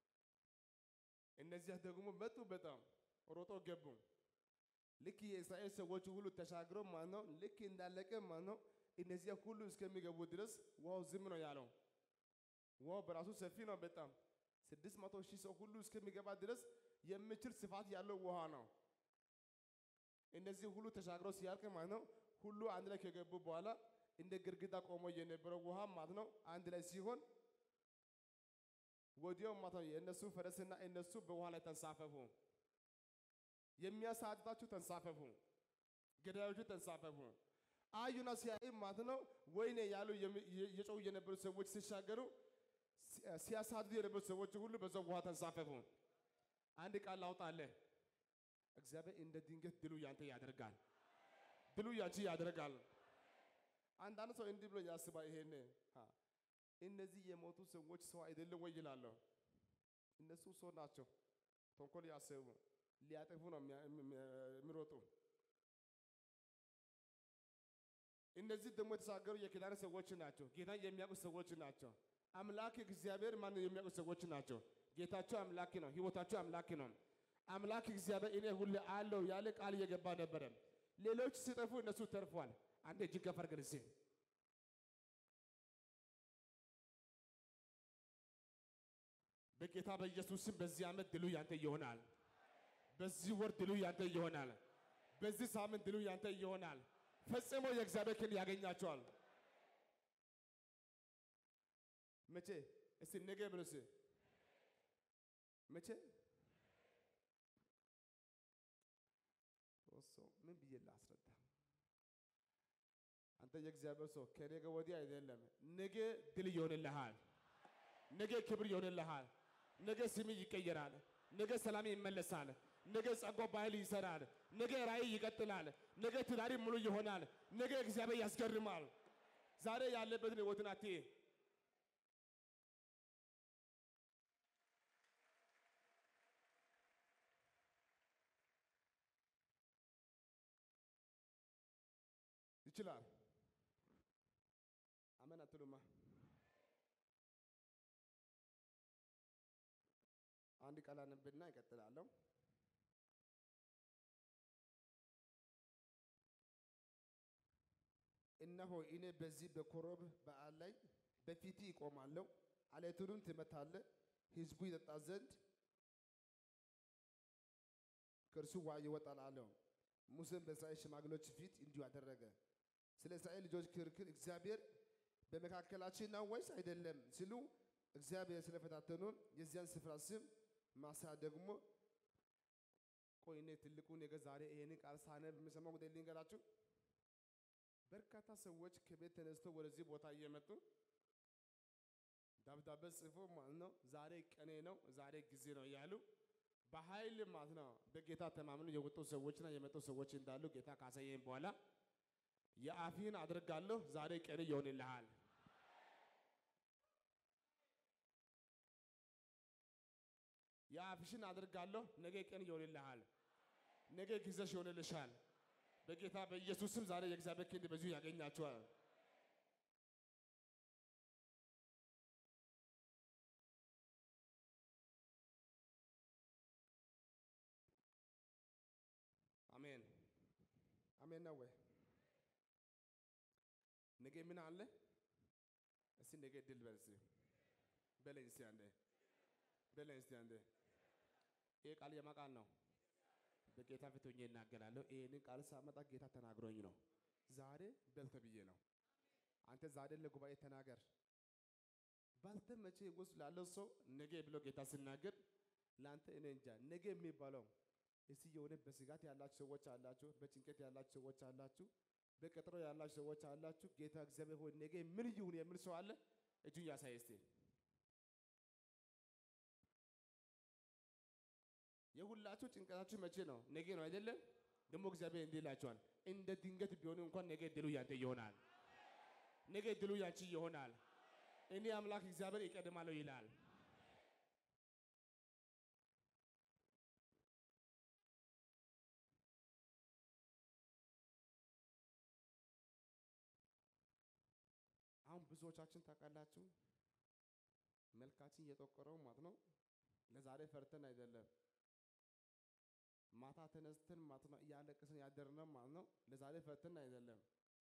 እነዚያ ደግሞ መጡ፣ በጣም ሮጦ ገቡ። ልክ የእስራኤል ሰዎች ሁሉ ተሻግሮ ማለት ነው ልክ እንዳለቀ ማለት ነው እነዚያ ሁሉ እስከሚገቡ ድረስ ውሃው ዝም ነው ያለው። ውሃው በራሱ ሰፊ ነው በጣም ስድስት መቶ ሺህ ሰው ሁሉ እስከሚገባ ድረስ የሚችል ስፋት ያለው ውሃ ነው። እነዚህ ሁሉ ተሻግሮ ሲያልቅ ማለት ነው ሁሉ አንድ ላይ ከገቡ በኋላ እንደ ግድግዳ ቆሞ የነበረው ውሃ ማለት ነው አንድ ላይ ሲሆን ወዲያው ማለት ነው የእነሱ ፈረስና እነሱ በውሃ ላይ ተንሳፈፉ። የሚያሳድዳችሁ ተንሳፈፉ፣ ገዳዮቹ ተንሳፈፉ። አዩና ሲያይ ማለት ነው ወይኔ ያሉ የጮሁ የነበሩ ሰዎች ሲሻገሩ ሲያሳድዱ የነበሩ ሰዎች ሁሉ በዛው ውሃ ተንሳፈፉ። አንድ ቃል ላውጣለህ። እግዚአብሔር እንደ ድንገት ድሉ ያንተ ያደርጋል። ድሉ ያንቺ ያደርጋል። አንዳንድ ሰው እንዲህ ብሎ ያስባል። ይሄን እነዚህ የሞቱ ሰዎች ሰው አይደለም ወይ ይላለሁ። እነሱ ሰው ናቸው። ተንኮል ያሰቡ ሊያጠፉ ነው የሚሮጡ። እነዚህ ደግሞ የተሻገሩ የኪዳን ሰዎች ናቸው። ጌታን የሚያውቁ ሰዎች ናቸው። አምላክ እግዚአብሔር ማን የሚያውቁ ሰዎች ናቸው። ጌታቸው አምላክ ነው። ህይወታቸው አምላክ ነው። አምላክ እግዚአብሔር እኔ ሁሌ አለው ያለ ቃል እየገባ ነበረ። ሌሎች ሲጠፉ እነሱ ተርፏል። አንድ እጅ ከፍ አድርገን እስኪ በጌታ በኢየሱስ ስም በዚህ ዓመት ድሉ ያንተ ይሆናል። በዚህ ወር ድሉ ያንተ ይሆናል። በዚህ ሳምንት ድሉ ያንተ ይሆናል። ፈጽሞ የእግዚአብሔር ክንድ ያገኛቸዋል። መቼ? እስቲ ነገ ብሎ እስቲ መቼ? ሰው ምን ብዬ ላስረዳ? አንተ የእግዚአብሔር ሰው ከነገ ወዲህ አይደለም፣ ነገ ድል ይሆንልሃል። ነገ ክብር ይሆንልሃል። ነገ ስም ይቀየራል። ነገ ሰላም ይመለሳል። ነገ ጸጋ በኃይል ይሰራል። ነገ ራእይ ይቀጥላል። ነገ ትዳሪ ሙሉ ይሆናል። ነገ እግዚአብሔር ያስገርማል። ዛሬ ያለበትን ህይወትን አትይ። ይችላል። አሜን አትሉማ? አንድ ቃል አነብና ይቀጥላለሁ። እነሆ እኔ በዚህ በኮረብ በዓል ላይ በፊት ይቆማለሁ፣ አለቱንም ትመታለህ፣ ሕዝቡ ይጠጣ ዘንድ ከእርሱ ውኃ ይወጣል አለው። ሙሴም በእስራኤል ሽማግሌዎች ፊት እንዲሁ አደረገ። ስለ እስራኤል ልጆች ክርክር እግዚአብሔር በመካከላችን ነው ወይስ አይደለም ሲሉ እግዚአብሔር ስለፈታተኑን የዚያን ስፍራ ስም ማሳ ደግሞ ቆይ እኔ ትልቁን ነገር ዛሬ ይሄንን ቃል ሳነብ የምሰማው ጉዳይ ልንገራችሁ። በርካታ ሰዎች ከቤት ተነስቶ ወደዚህ ቦታ እየመጡ ደብዳቤ ጽፎ ማለት ነው ዛሬ ቀኔ ነው ዛሬ ጊዜ ነው እያሉ በኃይል ማለት ነው በጌታ ተማምነው የወጡ ሰዎችና የመጡ ሰዎች እንዳሉ ጌታ ካሳየኝ በኋላ የአፊን አድርጋለሁ ዛሬ ቀን ይሆንልሃል። የአፍሽን አድርጋለሁ ነገ ቀን ይሆንልሃል። ነገ ጊዜሽ ይሆንልሻል። በጌታ በኢየሱስም ዛሬ የእግዚአብሔር ክንድ በዚሁ ያገኛችኋል። አሜን አሜን ነው ወይ? ነገ ምን አለ? እስቲ ነገ ድል በል እስቲ በለኝ እስቲ አንዴ በለኝ እስቲ አንዴ። ይሄ ቃል የማን ቃል ነው? በጌታ ፊት ሆኜ እናገራለሁ። ይሄንን ቃል ሳመጣ ጌታ ተናግሮኝ ነው። ዛሬ በል ተብዬ ነው። አንተ ዛሬ ለጉባኤ ተናገር። ባልተመቼ ውስጥ ላለው ሰው ነገ ብሎ ጌታ ሲናገር ለአንተ እኔ እንጃ ነገ የሚባለው እስቲ የሆነ በስጋት ያላችሁ ሰዎች አላችሁ፣ በጭንቀት ያላችሁ ሰዎች አላችሁ፣ በቀጠሮ ያላችሁ ሰዎች አላችሁ። ጌታ እግዚአብሔር ሆይ ነገ ምን ይሁን የሚል ሰው አለ? እጁን ያሳይ እስቲ። የሁላችሁ ጭንቀታችሁ መቼ ነው? ነገ ነው አይደለም? ደግሞ እግዚአብሔር እንዲህ ይላችኋል፣ እንደ ድንገት ቢሆን እንኳን ነገ ድሉ ያንተ ይሆናል። ነገ ድሉ ያንቺ ይሆናል። እኔ አምላክ እግዚአብሔር ይቀድማለሁ ይላል። አሁን ብዙዎቻችን ታውቃላችሁ፣ መልካችን እየጠቆረው ማለት ነው። ለዛሬ ፈርተን አይደለም ማታ ተነስተን ማለት ነው እያለቀስን ያደርነው ማለት ነው። ለዛሬ ፈርተን አይደለም።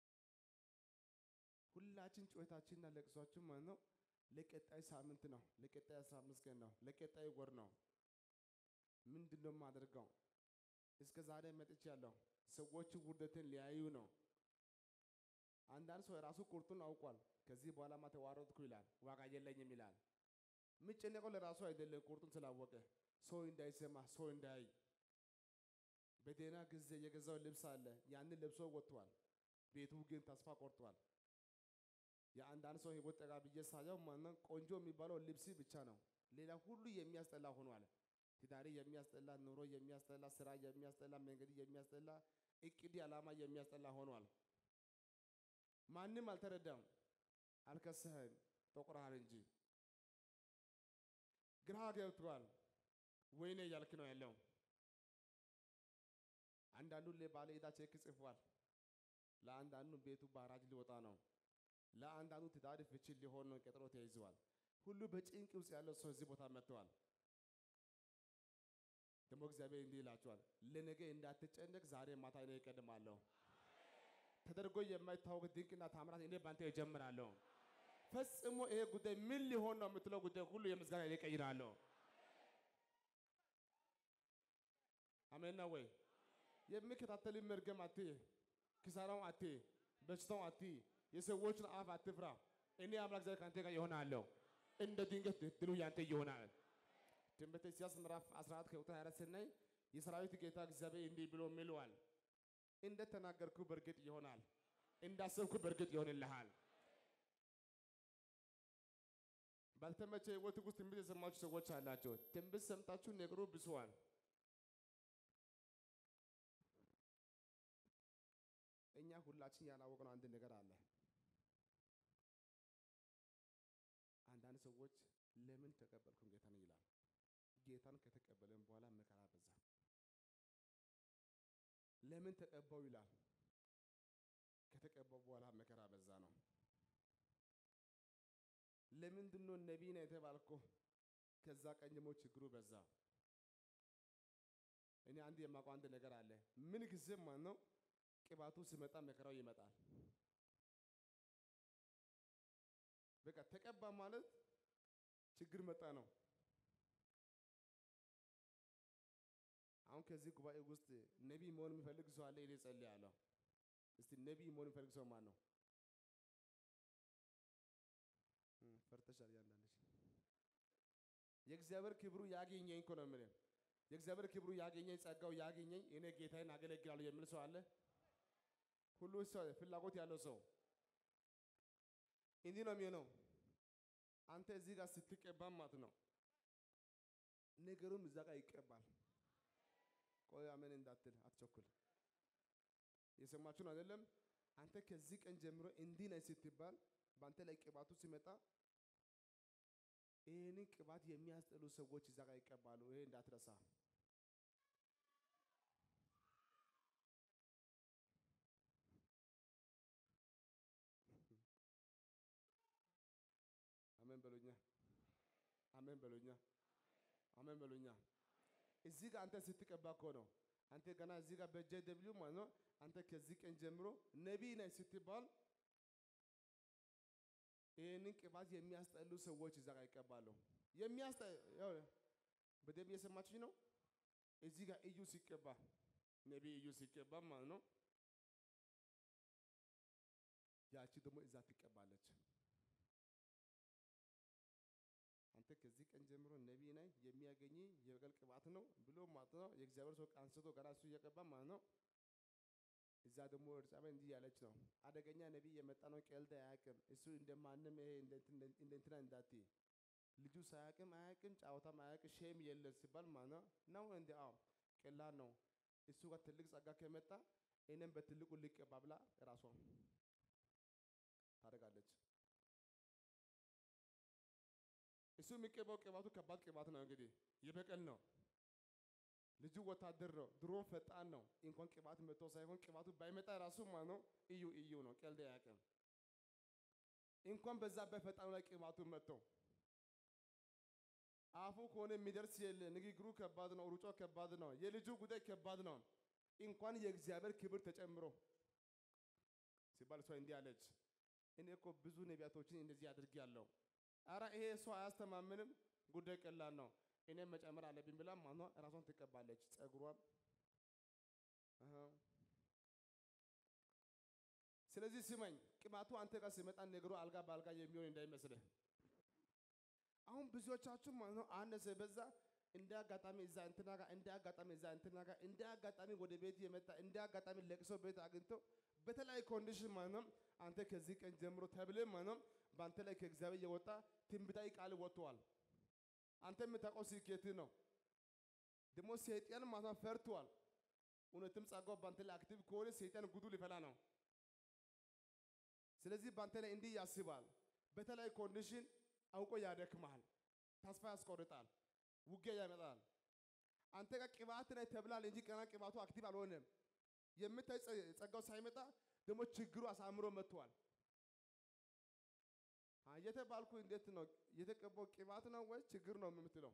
ሁላችን ጩኸታችንና ለቅሷችን ማለት ነው ለቀጣይ ሳምንት ነው፣ ለቀጣይ አስራ አምስት ቀን ነው፣ ለቀጣይ ወር ነው። ምንድን ነው የማደርገው? እስከ ዛሬ መጥቻለሁ። ሰዎች ውርደትን ሊያዩ ነው። አንዳንድ ሰው የራሱ ቁርጡን አውቋል። ከዚህ በኋላማ ተዋረድኩ ይላል፣ ዋጋ የለኝም ይላል። የሚጨነቀው ለራሱ አይደለም፣ ቁርጡን ስላወቀ ሰው እንዳይሰማ ሰው እንዳይ በደህና ጊዜ የገዛው ልብስ አለ፣ ያንን ለብሶ ወጥቷል። ቤቱ ግን ተስፋ ቆርጧል። የአንዳንድ ሰው ህይወት ጠጋ ብዬ ሳየው ማነው ቆንጆ የሚባለው ልብስ ብቻ ነው። ሌላ ሁሉ የሚያስጠላ ሆኗል። ትዳሪ የሚያስጠላ፣ ኑሮ የሚያስጠላ፣ ስራ የሚያስጠላ፣ መንገድ የሚያስጠላ፣ እቅድ ዓላማ የሚያስጠላ ሆኗል። ማንም አልተረዳም። አልከሰህም፣ ጠቁረሃል እንጂ ግራ ገብቷል። ወይኔ እያልክ ነው ያለው። አንዳንዱ ለባለ ዕዳ ቼክ ጽፏል። ለአንዳንዱ ቤቱ ባራጅ ሊወጣ ነው። ለአንዳንዱ ትዳር ፍቺ ሊሆን ነው፣ ቀጠሮ ተይዘዋል። ሁሉ በጭንቅ ውስጥ ያለው ሰው እዚህ ቦታ መጥተዋል። ደግሞ እግዚአብሔር እንዲህ ይላቸዋል፣ ለነገ እንዳትጨነቅ ዛሬ ማታ እኔ እቀድማለሁ። ተደርጎ የማይታወቅ ድንቅና ታምራት እኔ ባንተ እጀምራለሁ። ፈጽሞ ይሄ ጉዳይ ምን ሊሆን ነው የምትለው ጉዳይ ሁሉ የምስጋና እኔ እቀይራለሁ። አሜን ነው ወይ? የሚከታተል መርገም አትይ፣ ኪሳራውን አትይ፣ በሽታውን አትይ፣ የሰዎችን አፍ አትፍራ። እኔ አምላክ እግዚአብሔር ከአንተ ጋር ይሆናለሁ። እንደ ድንገት ድሉ ያንተ ይሆናል። ትንቢተ ኢሳይያስ ምዕራፍ 14 ከቁጥር 24 ስናይ የሰራዊት ጌታ እግዚአብሔር እንዲህ ብሎ ምሏል፣ እንደ ተናገርኩ በእርግጥ ይሆናል፣ እንዳሰብኩ በእርግጥ ይሆንልሃል። ባልተመቸ ህይወት ውስጥ ትንቢት የሰማችሁ ሰዎች አላቸው። ትንቢት ሰምታችሁ ነገሩ ብሷል። እኛ ሁላችን ያላወቅነው አንድ ነገር አለ። አንዳንድ ሰዎች ለምን ተቀበልኩን ጌታን ይላል። ጌታን ከተቀበለን በኋላ መከራ በዛ። ለምን ተቀባው ይላል። ከተቀባው በኋላ መከራ በዛ ነው። ለምንድን ነው ነቢይ ነህ የተባልከው? ከዛ ቀኝ ደግሞ ችግሩ በዛ። እኔ አንድ የማውቀው አንድ ነገር አለ። ምን ጊዜም ማለት ነው ቅባቱ ሲመጣ መከራው ይመጣል። በቃ ተቀባ ማለት ችግር መጣ ነው። አሁን ከዚህ ጉባኤ ውስጥ ነቢይ መሆን የሚፈልግ ሰው አለ? እኔ ጸልያለሁ። እስቲ ነቢይ መሆን የሚፈልግ ሰው ማን ነው? እም፣ ፈርተሻል። ያንዳንድሽ የእግዚአብሔር ክብሩ ያገኘኝ እኮ ነው የምልህ። የእግዚአብሔር ክብሩ ያገኘኝ ጸጋው ያገኘኝ እኔ ጌታዬን አገለግላለሁ የሚል ሰው አለ? ሁሉ ሰው ፍላጎት ያለው ሰው እንዲህ ነው የሚሆነው። አንተ እዚህ ጋር ስትቀባ ማለት ነው ነገሩም እዛ ጋር ይቀባል። ቆይ አሜን እንዳትል አትቸኩል። የሰማችሁ ነው አይደለም? አንተ ከዚህ ቀን ጀምሮ እንዲህ ነህ ስትባል በአንተ ላይ ቅባቱ ሲመጣ ይህንን ቅባት የሚያስጠሉ ሰዎች እዛ ጋር ይቀባሉ። ይሄ እንዳትረሳ። አሜን በሉኛ። አሜን በሉኛ። አሜን በሉኛ። እዚህ ጋር አንተ ስትቀባ እኮ ነው። አንተ ገና እዚህ ጋር በጄ ደብሊው ማለት ነው። አንተ ከዚህ ቀን ጀምሮ ነቢይ ነህ ስትባል ይህንን ቅባት የሚያስጠሉ ሰዎች እዛ ጋር ይቀባሉ። የሚያስጠ ያው በደንብ እየሰማችኝ ነው። እዚህ ጋር እዩ ሲቀባ ነቢይ እዩ ሲቀባ ማለት ነው። ያቺ ደግሞ እዛ ትቀባለች። አንተ ከዚህ ቀን ጀምሮ ነቢይ ነህ የሚያገኝ የበቀል ቅባት ነው ብሎ ማለት ነው። የእግዚአብሔር ሰው አንስቶ ገና እሱ እየቀባ ማለት ነው። እዛ ደግሞ ኤልሳቤጥ እንዲህ ያለች ነው፣ አደገኛ ነቢይ የመጣ ነው፣ ቀልድ አያውቅም። እሱ እንደማንም ይሄ እንደ እንትና እንዳትዪ ልጁ ሳያውቅም አያውቅም፣ ጫወታም አያውቅም፣ ሼም የለም ሲባል ማለት ነው ነው እንደ አዎ ቀላል ነው። እሱ ጋር ትልቅ ጸጋ ከመጣ እኔም በትልቁ ልቀባ ብላ ራሷ ታደርጋለች። እሱ የሚቀባው ቅባቱ ከባድ ቅባት ነው። እንግዲህ የበቀል ነው። ልጁ ወታደር ነው። ድሮ ፈጣን ነው። እንኳን ቅባት መጥቶ ሳይሆን ቅባቱ ባይመጣ ራሱ ማለት ነው እዩ እዩ ነው። ቀልድ አያውቅም። እንኳን በዛ በፈጣኑ ላይ ቅባቱ መጥቶ አፉ ከሆነ የሚደርስ የለ። ንግግሩ ከባድ ነው። ሩጫው ከባድ ነው። የልጁ ጉዳይ ከባድ ነው። እንኳን የእግዚአብሔር ክብር ተጨምሮ ሲባል እሷ እንዲህ አለች፣ እኔ እኮ ብዙ ነቢያቶችን እንደዚህ አድርጌያለሁ። አረ ይሄ ሰው አያስተማምንም፣ ጉዳይ ቀላል ነው፣ እኔም መጨመር አለብኝ ብላ ማኗ ራሷን ትቀባለች። ጸጉሯም አሃ። ስለዚህ ስመኝ ቅባቱ አንተ ጋር ሲመጣ ነገሩ አልጋ በአልጋ የሚሆን እንዳይመስልህ። አሁን ብዙዎቻችሁ ማለት ነው አነሰ በዛ እንደ አጋጣሚ እዛ እንትና ጋር እንደ አጋጣሚ እዛ እንትና ጋር እንደ አጋጣሚ ወደ ቤት የመጣ እንደ አጋጣሚ ለቅሶ ቤት አግኝቶ በተለያየ ኮንዲሽን ማለት ነው አንተ ከዚህ ቀን ጀምሮ ተብለ ማለት ነው በአንተ ላይ ከእግዚአብሔር የወጣ ትንቢታዊ ቃል ወጥተዋል። አንተ የምታውቀው ስኬት ነው። ደግሞ ሰይጣን ማለት ነው ፈርቷል። እውነትም ጸጋው በአንተ ላይ አክቲቭ ከሆነ ሰይጣን ጉዱ ሊፈላ ነው። ስለዚህ በአንተ ላይ እንዲህ ያስባል። በተለያየ ኮንዲሽን አውቆ ያደክማል፣ ተስፋ ያስቆርጣል፣ ውጊያ ያመጣል። አንተ ጋር ቅባት ነህ ተብላል እንጂ ገና ቅባቱ አክቲቭ አልሆነም። የምታይ ጸጋው ሳይመጣ ደግሞ ችግሩ አሳምሮ መጥቷል። የተባልኩ እንዴት ነው የተቀባው? ቅባት ነው ወይስ ችግር ነው የምትለው?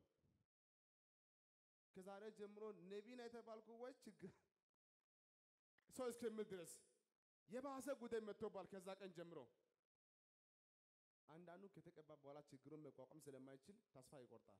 ከዛሬ ጀምሮ ነቢይ ነው የተባልኩ ወይስ ችግር ሰው እስከምል ድረስ የባሰ ጉዳይ መጥቶባል። ከዛ ቀን ጀምሮ አንዳንዱ ከተቀባ በኋላ ችግሩን መቋቋም ስለማይችል ተስፋ ይቆርጣል።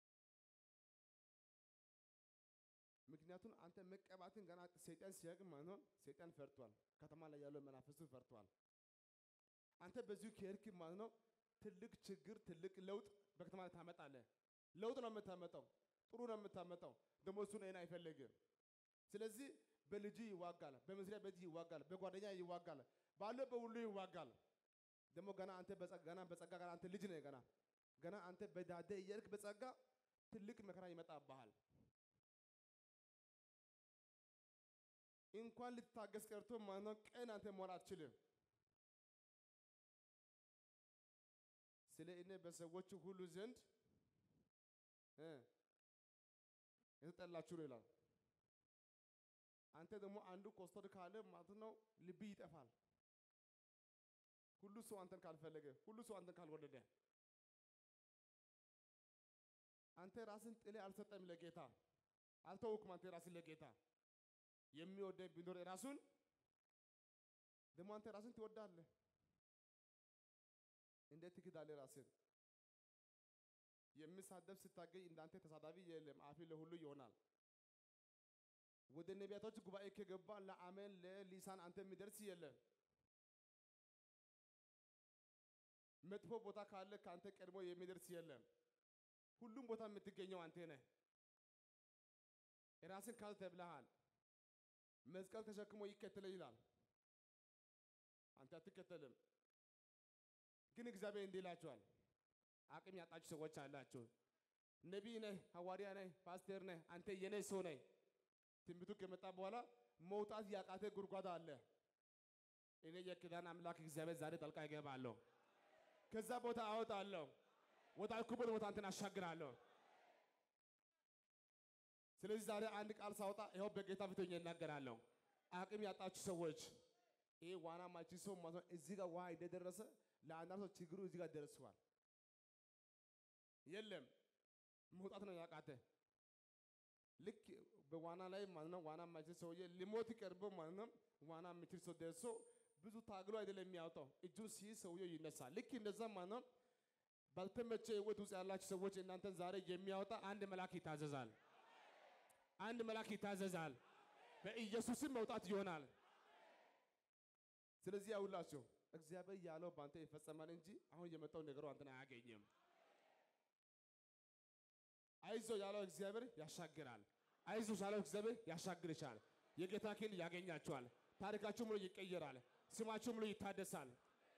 ምክንያቱም አንተ መቀባትን ገና ሰይጣን ሲያውቅ ማለት ነው ሰይጣን ፈርቷል። ከተማ ላይ ያለው መናፍስቱ ፈርቷል። አንተ በዚሁ ከሄድክ ማለት ነው ትልቅ ችግር ትልቅ ለውጥ በከተማ ላይ ታመጣለህ። ለውጥ ነው የምታመጣው፣ ጥሩ ነው የምታመጣው። ደግሞ እሱን አይን አይፈልግም። ስለዚህ በልጅ ይዋጋል፣ በመስሪያ ቤት ይዋጋል፣ በጓደኛ ይዋጋል፣ ባለው በሁሉ ይዋጋል። ደግሞ ገና አንተ ገና በጸጋ ገና አንተ ልጅ ነህ። ገና ገና አንተ በዳደ እየሄድክ በጸጋ ትልቅ መከራ ይመጣብሃል። እንኳን ልትታገስ ቀርቶ ማለት ነው ቀን አንተ መሆን አትችልም። ስለ እኔ በሰዎች ሁሉ ዘንድ የተጠላችሁ ነው ይላል። አንተ ደግሞ አንዱ ኮስተር ካለ ማለት ነው ልብ ይጠፋል። ሁሉ ሰው አንተን ካልፈለገ፣ ሁሉ ሰው አንተን ካልወደደ፣ አንተ ራስን ጥሌ አልሰጠም ለጌታ አልተውክም። አንተ ራስን ለጌታ የሚወደኝ ቢኖር ራሱን ደግሞ አንተ ራስን ትወዳለህ። እንዴት ትክዳለህ ራስን? የሚሳደብ ስታገኝ እንዳንተ ተሳዳቢ የለም። አፊ ለሁሉ ይሆናል። ወደ ነቢያቶች ጉባኤ ከገባ ለአሜን ለሊሳን አንተ የሚደርስ የለም። መጥፎ ቦታ ካለ ከአንተ ቀድሞ የሚደርስ የለም። ሁሉም ቦታ የምትገኘው አንተ ነህ። ራስን ካል ተብለሃል። መስቀል ተሸክሞ ይከተለ ይላል። አንተ አትከተልም። ግን እግዚአብሔር እንዲህ ይላችኋል። አቅም ያጣችሁ ሰዎች አላችሁ። ነቢይ ነህ፣ ሐዋርያ ነህ፣ ፓስተር ነህ፣ አንተ የኔ ሰው ነህ። ትንቢቱ ከመጣ በኋላ መውጣት ያቃተ ጉድጓድ አለ። እኔ የኪዳን አምላክ እግዚአብሔር ዛሬ ጣልቃ ይገባለሁ። ከዛ ቦታ አወጣለሁ። ወዳልኩበት ቦታ አንተን አሻግራለሁ። ስለዚህ ዛሬ አንድ ቃል ሳወጣ ይኸው በጌታ ፊት ሆኜ እናገራለሁ። አቅም ያጣችሁ ሰዎች ይሄ ዋና ማቺ ሰው ማለት ነው። እዚህ ጋር ውሃ እንደደረሰ ለአንዳንድ ሰው ችግሩ እዚህ ጋር ደርሷል። የለም መውጣት ነው ያቃተ። ልክ በዋና ላይ ማለት ነው ዋና ማይችል ሰውዬ ሊሞት ቀርቦ ማለት ነው ዋና የሚችል ሰው ደርሶ ብዙ ታግሎ አይደለም የሚያወጣው እጁን ሲይዝ ሰውዬው ይነሳል። ልክ እንደዛ ማለት ነው ባልተመቸ ህይወት ውስጥ ያላችሁ ሰዎች እናንተን ዛሬ የሚያወጣ አንድ መልአክ ይታዘዛል። አንድ መልአክ ይታዘዛል። በኢየሱስም መውጣት ይሆናል። ስለዚህ ያውላችሁ እግዚአብሔር ያለው በአንተ ይፈጸማል እንጂ አሁን የመጣው ነገሩ አንተን አያገኝም። አይዞ ያለው እግዚአብሔር ያሻግራል። አይዞ ያለው እግዚአብሔር ያሻግርሻል። የጌታ ክንድ ያገኛችኋል። ታሪካችሁ ሙሉ ይቀየራል። ስማችሁ ሙሉ ይታደሳል።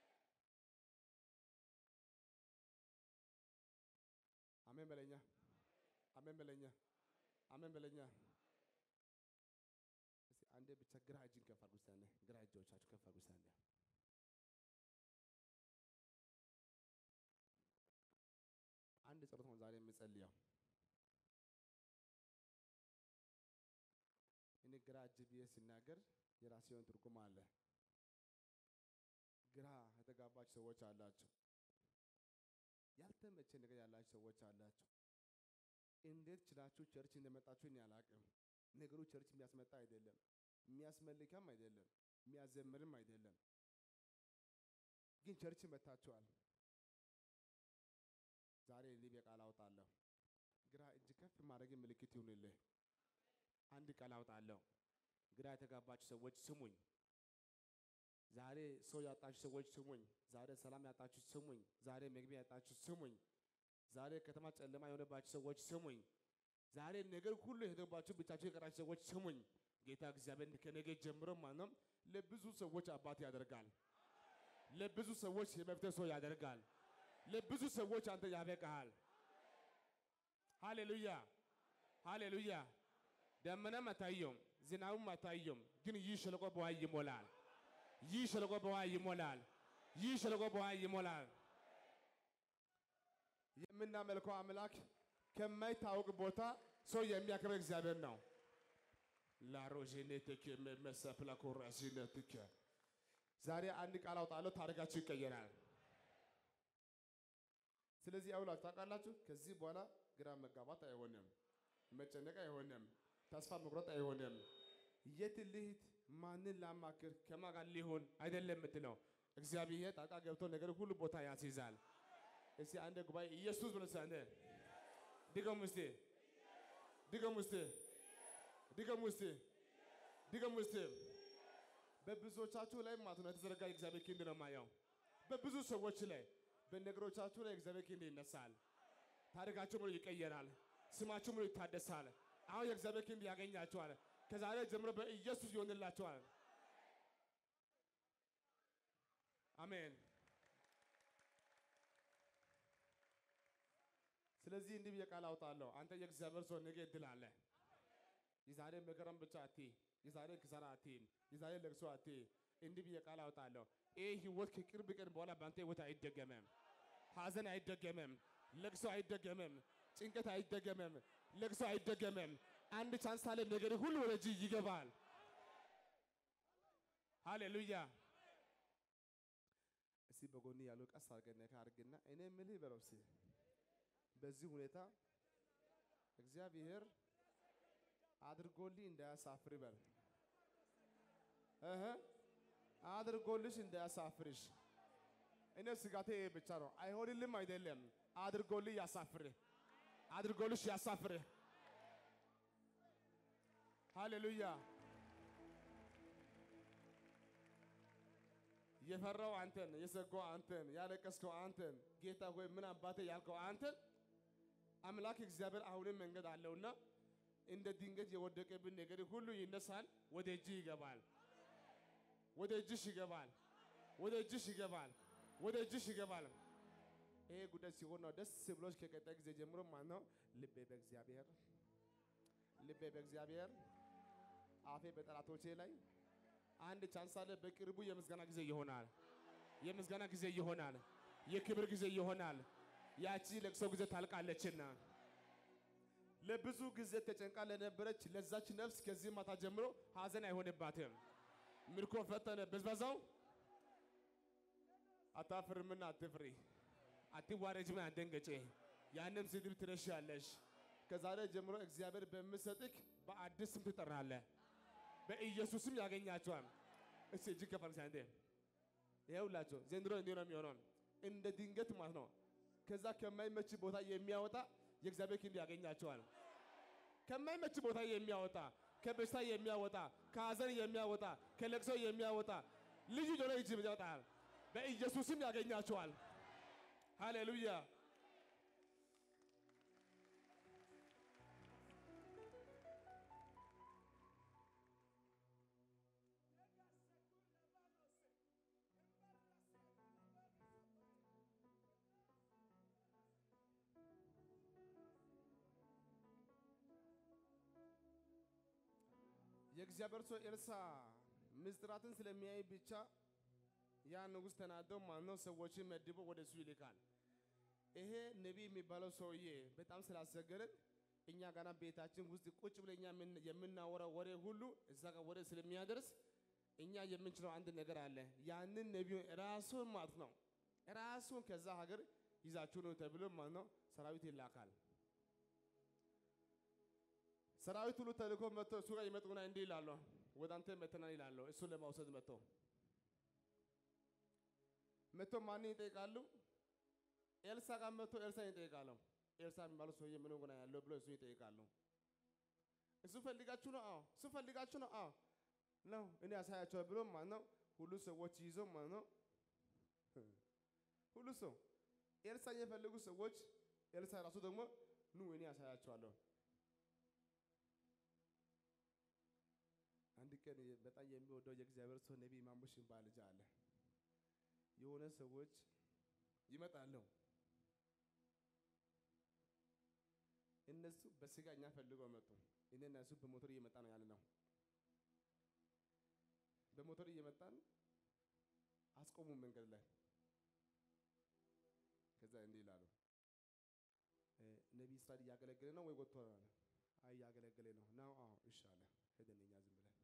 አሜን በለኛ። አሜን በለኛ። አሜን በለኛ። እስቲ አንዴ ብቻ ግራ እጅን ከፍ አድርጉ። እስቲ አንዴ ግራ እጆቻችሁ ከፍ አድርጉ። እስቲ አንዴ አንድ ጸሎት ነው ዛሬ የምጸልየው። እኔ ግራ እጅ ብዬ ሲናገር የራሴ የሆነ ትርጉም አለ። ግራ የተጋባችሁ ሰዎች አላችሁ። ያልተመቸ ነገር ያላችሁ ሰዎች አላችሁ። እንዴት ችላችሁ ቸርች እንደመጣችሁ እኔ አላቅም። ነገሩ ቸርች የሚያስመጣ አይደለም፣ የሚያስመልከም አይደለም፣ የሚያዘምርም አይደለም። ግን ቸርች መታችኋል። ዛሬ እኔ በቃል አውጣለሁ። ግራ እጅ ከፍ ማድረግ ምልክት ይሁንልህ። አንድ ቃል አውጣለሁ። ግራ የተጋባችሁ ሰዎች ስሙኝ። ዛሬ ሰው ያጣችሁ ሰዎች ስሙኝ። ዛሬ ሰላም ያጣችሁ ስሙኝ። ዛሬ መግቢያ ያጣችሁ ስሙኝ። ዛሬ ከተማ ጨለማ የሆነባችሁ ሰዎች ስሙኝ። ዛሬ ነገር ሁሉ የሄደባችሁ ብቻችሁ የቀራችሁ ሰዎች ስሙኝ። ጌታ እግዚአብሔር ከነገ ጀምሮ ማንም ለብዙ ሰዎች አባት ያደርጋል። ለብዙ ሰዎች የመፍትሄ ሰው ያደርጋል። ለብዙ ሰዎች አንተ ያበቃሃል። ሃሌሉያ ሃሌሉያ። ደመናም አታየውም፣ ዝናቡም አታየውም፣ ግን ይህ ሸለቆ በውሃ ይሞላል። ይህ ሸለቆ በውሃ ይሞላል። ይህ ሸለቆ በውሃ ይሞላል። የምናመልከው አምላክ ከማይታወቅ ቦታ ሰው የሚያከብር እግዚአብሔር ነው። ላሮዤኔቴክ መሰፕላ ኮራሲነትክ ዛሬ አንድ ቃል አውጣለሁ፣ ታሪካችሁ ይቀየራል። ስለዚህ አውላችሁ ታውቃላችሁ። ከዚህ በኋላ ግራ መጋባት አይሆንም፣ መጨነቅ አይሆንም፣ ተስፋ መቁረጥ አይሆንም። የት ልሂድ፣ ማንን ላማክር፣ ከማን ጋር ሊሆን አይደለም የምትለው እግዚአብሔር ጣልቃ ገብቶ ነገር ሁሉ ቦታ ያስይዛል። እስቲ አንድ ጉባኤ ኢየሱስ ብሎ አንዴ ድገሙ እስቲ ድገሙ እስቲ ድገሙ እስቲ ድገሙ እስቲ። በብዙዎቻችሁ ላይ ማለት ነው የተዘረጋ የእግዚአብሔር ክንድ ነው የማየው። በብዙ ሰዎች ላይ በነገሮቻችሁ ላይ እግዚአብሔር ክንድ ይነሳል። ታሪካችሁ ሙሉ ይቀየራል። ስማችሁ ሙሉ ይታደሳል። አሁን የእግዚአብሔር ክንድ ያገኛችኋል። ከዛሬ ጀምሮ በኢየሱስ ይሆንላችኋል። አሜን። ስለዚህ እንዲህ ብዬ ቃል አውጣለሁ። አንተ የእግዚአብሔር ሰው ነገ እድል አለ። የዛሬ መከራም ብቻ አትይ፣ የዛሬ ክሳራ አትይም፣ የዛሬ ለቅሶ አትይ። እንዲህ ብዬ ቃል አውጣለሁ። ይህ ህይወት ከቅርብ ቀን በኋላ በአንተ ህይወት አይደገመም። ሐዘን አይደገመም፣ ለቅሶ አይደገመም፣ ጭንቀት አይደገመም፣ ለቅሶ አይደገመም። አንድ ቻንስ አለ። ነገር ሁሉ ወደ እጅ ይገባል። ሃሌሉያ። እስቲ በጎን ያለው ቀስ አድርገን ነካ አድርግና እኔ የምልህ በለው እስቲ በዚህ ሁኔታ እግዚአብሔር አድርጎልኝ እንዳያሳፍር በል እህ አድርጎልሽ እንዳያሳፍርሽ። እኔ ስጋቴ ይሄ ብቻ ነው። አይሆንልም አይደለም፣ አድርጎልኝ ያሳፍርህ። አድርጎልሽ ያሳፍርህ። ሃሌሉያ። የፈራው አንተን፣ የሰጋው አንተን፣ ያለቀስከው አንተን፣ ጌታ ሆይ ምን አባቴ ያልከው አንተን አምላክ እግዚአብሔር አሁንም መንገድ አለውና እንደ ድንገት የወደቀብን ነገር ሁሉ ይነሳል፣ ወደ እጅ ይገባል፣ ወደ እጅሽ ይገባል፣ ወደ እጅሽ ይገባል፣ ወደ እጅሽ ይገባል። ይሄ ጉዳይ ሲሆን ነው ደስ ብሎች ከቀጣይ ጊዜ ጀምሮ ማለት ነው ልቤ በእግዚአብሔር ልቤ በእግዚአብሔር አፌ በጠላቶቼ ላይ አንድ ቻንስ አለ። በቅርቡ የምስጋና ጊዜ ይሆናል። የምስጋና ጊዜ ይሆናል። የክብር ጊዜ ይሆናል። ያቺ ለቅሶ ጊዜ ታልቃለችና ለብዙ ጊዜ ተጨንቃ ለነበረች ለዛች ነፍስ ከዚህ ማታ ጀምሮ ሐዘን አይሆንባትም። ምርኮ ፈተነ ብዝበዛው አታፍርምና አትፍሪ፣ አትዋረጅምና አትደንገጪ። ያንም ስድብ ትረሻለሽ። ከዛሬ ጀምሮ እግዚአብሔር በሚሰጥክ በአዲስ ስም ትጠራለህ። በኢየሱስም ያገኛቸዋል። እስቲ እጅግ ከፈርሳ እንዴ ይኸውላችሁ ዘንድሮ እንዲህ ነው የሚሆነው፣ እንደ ድንገት ማለት ነው። ከዛ ከማይመች ቦታ የሚያወጣ የእግዚአብሔር ክንድ ያገኛቸዋል። ከማይመች ቦታ የሚያወጣ ከበሽታ የሚያወጣ ከሐዘን የሚያወጣ ከለቅሶ የሚያወጣ ልዩ ጆሮ እጅ ይወጣል። በኢየሱስም ያገኛቸዋል። ሃሌሉያ። የእግዚአብሔር ሰው ኤልሳ ምስጢራትን ስለሚያይ ብቻ ያ ንጉሥ ተናደው ማነው ሰዎችን መድቦ ወደ እሱ ይልካል። ይሄ ነቢይ የሚባለው ሰውዬ በጣም ስላስቸገረን እኛ ጋና ቤታችን ውስጥ ቁጭ ብለን እኛ የምን- የምናወራው ወሬ ሁሉ እዛ ጋር ወሬ ስለሚያደርስ እኛ የምንችለው አንድ ነገር አለ። ያንን ነቢዩን ራሱን ማለት ነው ራሱን ከዛ ሀገር ይዛችሁ ነው ተብሎ ማለት ነው ሰራዊት ይላካል። ሰራዊት ሁሉ ተልኮ መጥቶ እሱ ጋር ይመጡና እንዲህ ይላሉ፣ ወደ አንተ መተናል ይላሉ። እሱን ለማውሰድ መጥቶ መጥቶ ማንን ይጠይቃሉ? ኤልሳ ጋር መጥቶ ኤልሳ ይጠይቃሉ። ኤልሳ የሚባለው ሰውዬ ምን ሆነ ያለው ብሎ እሱ ይጠይቃሉ። እሱ ፈልጋችሁ ነው? አዎ። እሱ ፈልጋችሁ ነው? አዎ ነው። እኔ ያሳያቸዋል ብሎ ማለት ነው ሁሉ ሰዎች ይዞ ማለት ነው ሁሉ ሰው ኤልሳ የፈለጉ ሰዎች ኤልሳ ራሱ ደግሞ ኑ እኔ ያሳያቸዋለሁ አንድ ቀን የ- በጣም የሚወደው የእግዚአብሔር ሰው ነቢይ ማሙሽ የሚባል ልጅ አለ። የሆነ ሰዎች ይመጣሉ። እነሱ በስጋ እኛ ፈልገው መጡ። እኔና እሱ በሞተር እየመጣ ነው ያለ ነው። በሞተር እየመጣን አስቆሙ መንገድ ላይ። ከዛ እንዲህ ይላሉ፣ እ፣ ነቢይ እስራኤል እያገለገለ ነው ወይ ወጥቶ ነው አለ። አይ እያገለገለ ነው ነው። አዎ እሺ አለ። ሄደን እኛ ዝም ብለን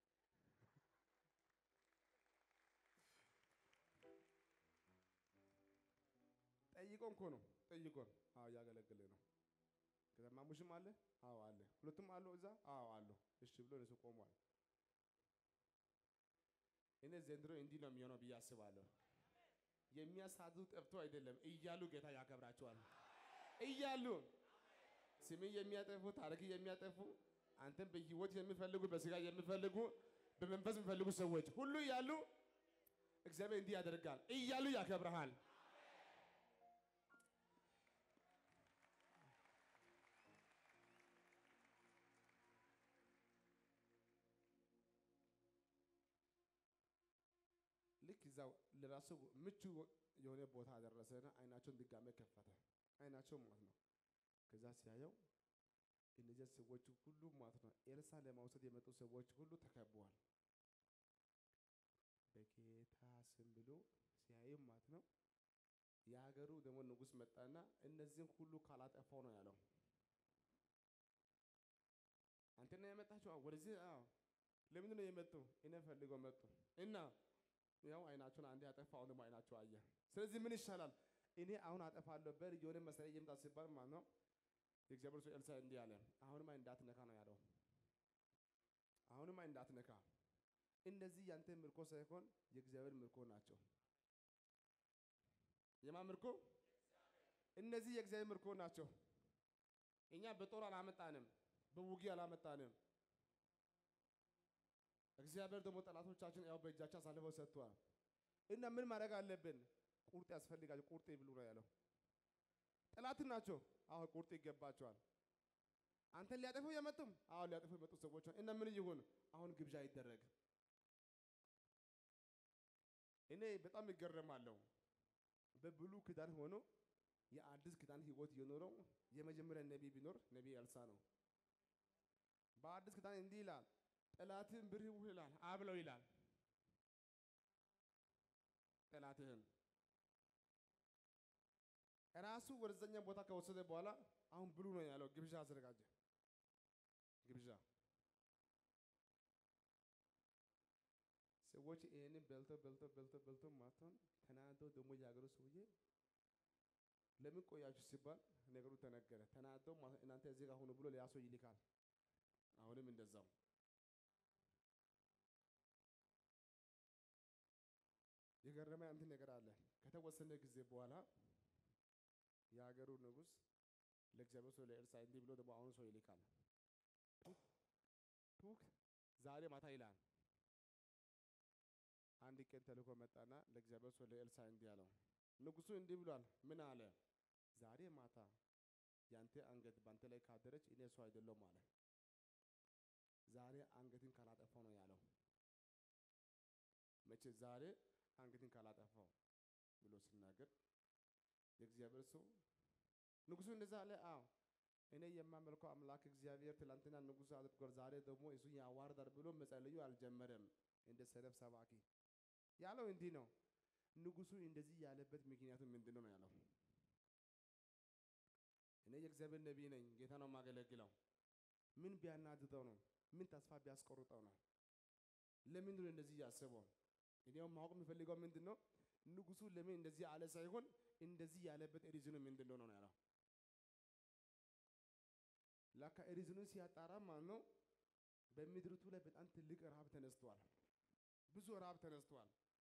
ጠይቆን እኮ ነው ጠይቆን። አዎ እያገለገለ ነው። ከዛ ማሙሽም አለ። አዎ አለ። ሁለቱም አሉ እዛ። አዎ አሉ። እሺ ብሎ እነሱ ቆሟል። እኔ ዘንድሮ እንዲህ ነው የሚሆነው ብዬ አስባለሁ። የሚያሳዱ ጠፍቶ አይደለም እያሉ ጌታ ያከብራቸዋል። እያሉ ስምን የሚያጠፉ ታሪክ የሚያጠፉ አንተን በህይወት የሚፈልጉ በስጋ የሚፈልጉ በመንፈስ የሚፈልጉ ሰዎች ሁሉ እያሉ እግዚአብሔር እንዲህ ያደርጋል እያሉ ያከብረሃል። ልክ እዛው ለራሱ ምቹ የሆነ ቦታ አደረሰና አይናቸውን ድጋሜ ከፈተ። አይናቸው ማለት ነው። ከዛ ሲያየው እነዚያ ሰዎች ሁሉ ማለት ነው ኤልሳ ለማውሰድ የመጡ ሰዎች ሁሉ ተከበዋል። በጌታ ስም ብሎ ሲያይም ማለት ነው የሀገሩ ደግሞ ንጉሥ መጣና እነዚህን ሁሉ ካላጠፋው ነው ያለው። አንተና የመጣችሁ አዎ፣ ወደዚህ አዎ። ለምንድን ነው የመጡ? እኔ ፈልገው መጡ እና ያው አይናቸውን አንዴ አጠፋ፣ አሁን ደግሞ አይናቸው አየ። ስለዚህ ምን ይሻላል? እኔ አሁን አጠፋለሁ በር የሆነ መሳሪያ እየመጣ ሲባል ማለት ነው የእግዚአብሔር ሰው ኤልሳ እንዲህ አለ፣ አሁንማ እንዳትነካ ነው ያለው። አሁንማ እንዳትነካ፣ እነዚህ ያንተ ምርኮ ሳይሆን የእግዚአብሔር ምርኮ ናቸው። የማን ምርኮ? እነዚህ የእግዚአብሔር ምርኮ ናቸው። እኛ በጦር አላመጣንም፣ በውጊያ አላመጣንም። እግዚአብሔር ደግሞ ጠላቶቻችን ያው በእጃችን አሳልፈው ሰጥቷል። እና ምን ማድረግ አለብን? ቁርጥ ያስፈልጋል። ቁርጥ ይብሉ ነው ያለው። ጠላት ናቸው። አዎ ቁርጥ ይገባቸዋል። አንተን ሊያጠፉ የመጡም አዎ ሊያጠፉ የመጡ ሰዎች እና ምን ይሁን አሁን ግብዣ ይደረግ። እኔ በጣም ይገረማለሁ። በብሉ ኪዳን ሆኖ የአዲስ ኪዳን ህይወት የኖረው የመጀመሪያ ነቢይ ቢኖር ነቢይ ኤልሳ ነው። በአዲስ ኪዳን እንዲህ ይላል፣ ጠላትህን ብርህ ይላል አብለው ይላል። ጠላትህን ራሱ ወደዛኛ ቦታ ከወሰደ በኋላ አሁን ብሉ ነው ያለው። ግብዣ አዘጋጀ። ግብዣ ሰዎች ይሄንን በልቶ በልቶ በልቶ በልቶ ማታውን ተናዶ ደግሞ የሀገሩ ሰውዬ ለምን ቆያችሁ ሲባል ነገሩ ተነገረ። ተናዶ እናንተ እዚህ ጋር ሆኑ ብሎ ሌላ ሰው ይልካል። አሁንም እንደዛው የገረመ አንድ ነገር አለ። ከተወሰነ ጊዜ በኋላ የሀገሩ ንጉሥ ለእግዚአብሔር ሰው ለኤልሳ እንዲህ ብሎ ደግሞ አሁኑ ሰው ይልካል። ቱክ ዛሬ ማታ ይላል። አንድ ቀን ተልኮ መጣና ለእግዚአብሔር ሰው ለኤልሳ እንዲህ አለው፣ ንጉሡ እንዲህ ብሏል። ምን አለ? ዛሬ ማታ ያንተ አንገት ባንተ ላይ ካደረች እኔ ሰው አይደለሁም አለ። ዛሬ አንገትን ካላጠፋው ነው ያለው። መቼ ዛሬ አንገትን ካላጠፋው ብሎ ሲናገር የእግዚአብሔር ሰው ንጉሡ እንደዛ አለ። አዎ እኔ የማመልከው አምላክ እግዚአብሔር ትላንትና ንጉሥ አድርጓል፣ ዛሬ ደግሞ እሱ ያዋርዳል ብሎ መጸለዩ አልጀመረም። እንደ ሰነፍ ሰባኪ ያለው እንዲህ ነው። ንጉሡ እንደዚህ ያለበት ምክንያቱ ምንድን ነው ነው ያለው። እኔ የእግዚአብሔር ነቢይ ነኝ፣ ጌታ ነው የማገለግለው። ምን ቢያናድደው ነው? ምን ተስፋ ቢያስቆርጠው ነው? ለምንድን ነው እንደዚህ ያስበው? እኔውም ማወቅ የሚፈልገው ምንድን ነው ንጉሡ ለምን እንደዚህ አለ ሳይሆን እንደዚህ ያለበት ሪዝኑ ምንድን ነው ነው ያለው። ላካ ሪዝኑን ሲያጣራ ማለት ነው በምድሪቱ ላይ በጣም ትልቅ ረሃብ ተነስቷል። ብዙ ረሃብ ተነስቷል።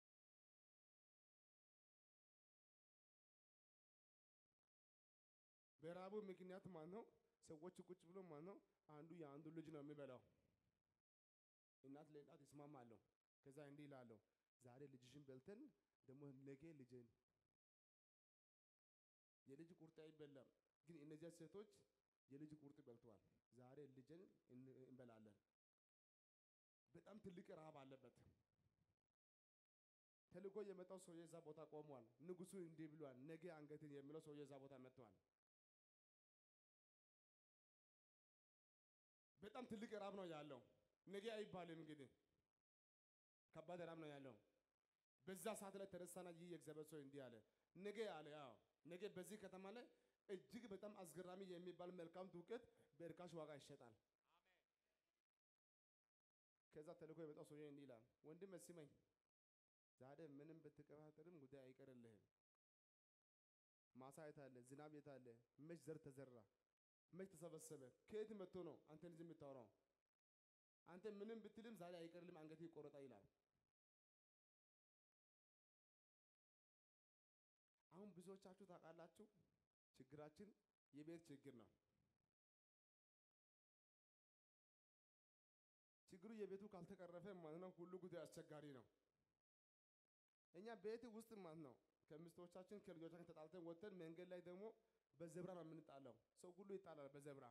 በረሃቡ ምክንያት ማለት ነው ሰዎች ቁጭ ብሎ ማለት ነው አንዱ የአንዱ ልጅ ነው የሚበላው። እናት ለእናት ይስማማሉ። ከዛ እንዲህ ይላሉ፣ ዛሬ ልጅሽን በልተን ደግሞ ነገ ልጅን የልጅ ቁርጥ አይበላም። ግን እነዚያ ሴቶች የልጅ ቁርጥ በልተዋል። ዛሬ ልጅን እንበላለን። በጣም ትልቅ ረሃብ አለበት። ተልኮ የመጣው ሰውዬ እዛ ቦታ ቆሟል። ንጉሡ እንዲህ ብሏል፣ ነገ አንገትን የሚለው ሰውዬ እዛ ቦታ መጥቷል። በጣም ትልቅ ረሃብ ነው ያለው። ነገ አይባልም እንግዲህ ከባድ ረሃብ ነው ያለው። በዛ ሰዓት ላይ ተነሳና ይህ የእግዚአብሔር ሰው እንዲህ አለ፣ ነገ አለ ያው ነገ በዚህ ከተማ ላይ እጅግ በጣም አስገራሚ የሚባል መልካም ዱቄት በእርካሽ ዋጋ ይሸጣል። ከዛ ተልኮ የመጣው ሰውዬ እንዲህ ይላል፣ ወንድም ስመኝ፣ ዛሬ ምንም ብትቀባጥርም ጉዳይ አይቀርልህም። ማሳ የት አለ? ዝናብ የት አለ? መች ዘር ተዘራ? መች ተሰበሰበ? ከየት መጥቶ ነው አንተ ልጅ የምታወራው? አንተ ምንም ብትልም ዛሬ አይቀርልም፣ አንገት ይቆረጣ ይላል። አሁን ብዙዎቻችሁ ታውቃላችሁ፣ ችግራችን የቤት ችግር ነው። ችግሩ የቤቱ ካልተቀረፈ ማለት ነው ሁሉ ጉዳይ አስቸጋሪ ነው። እኛ ቤት ውስጥ ማለት ነው ከሚስቶቻችን ከልጆቻችን ተጣልተን ወጥተን መንገድ ላይ ደግሞ በዘብራ ነው የምንጣለው። ሰው ሁሉ ይጣላል በዘብራ።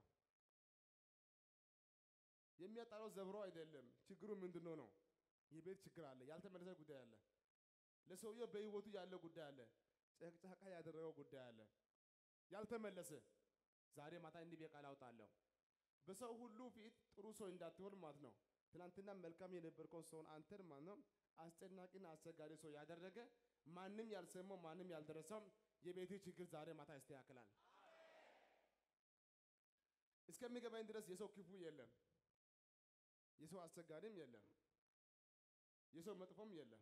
የሚያጣለው ዘብሮ አይደለም። ችግሩ ምንድነው ነው? የቤት ችግር አለ፣ ያልተመለሰ ጉዳይ አለ። ለሰውየው በህይወቱ ያለ ጉዳይ አለ፣ ጨቅጫቃ ያደረገው ጉዳይ አለ፣ ያልተመለሰ። ዛሬ ማታ እንዲህ በቃል አውጣለሁ በሰው ሁሉ ፊት ጥሩ ሰው እንዳትሆን ማለት ነው። ትናንትና መልካም የነበርከውን ሰውን አንተን ማለት ነው አስጨናቂና አስቸጋሪ ሰው ያደረገ ማንም ያልሰማው ማንም ያልደረሰው የቤት ችግር ዛሬ ማታ ያስተካክላል። እስከሚገባኝ ድረስ የሰው ክፉ የለም፣ የሰው አስቸጋሪም የለም፣ የሰው መጥፎም የለም።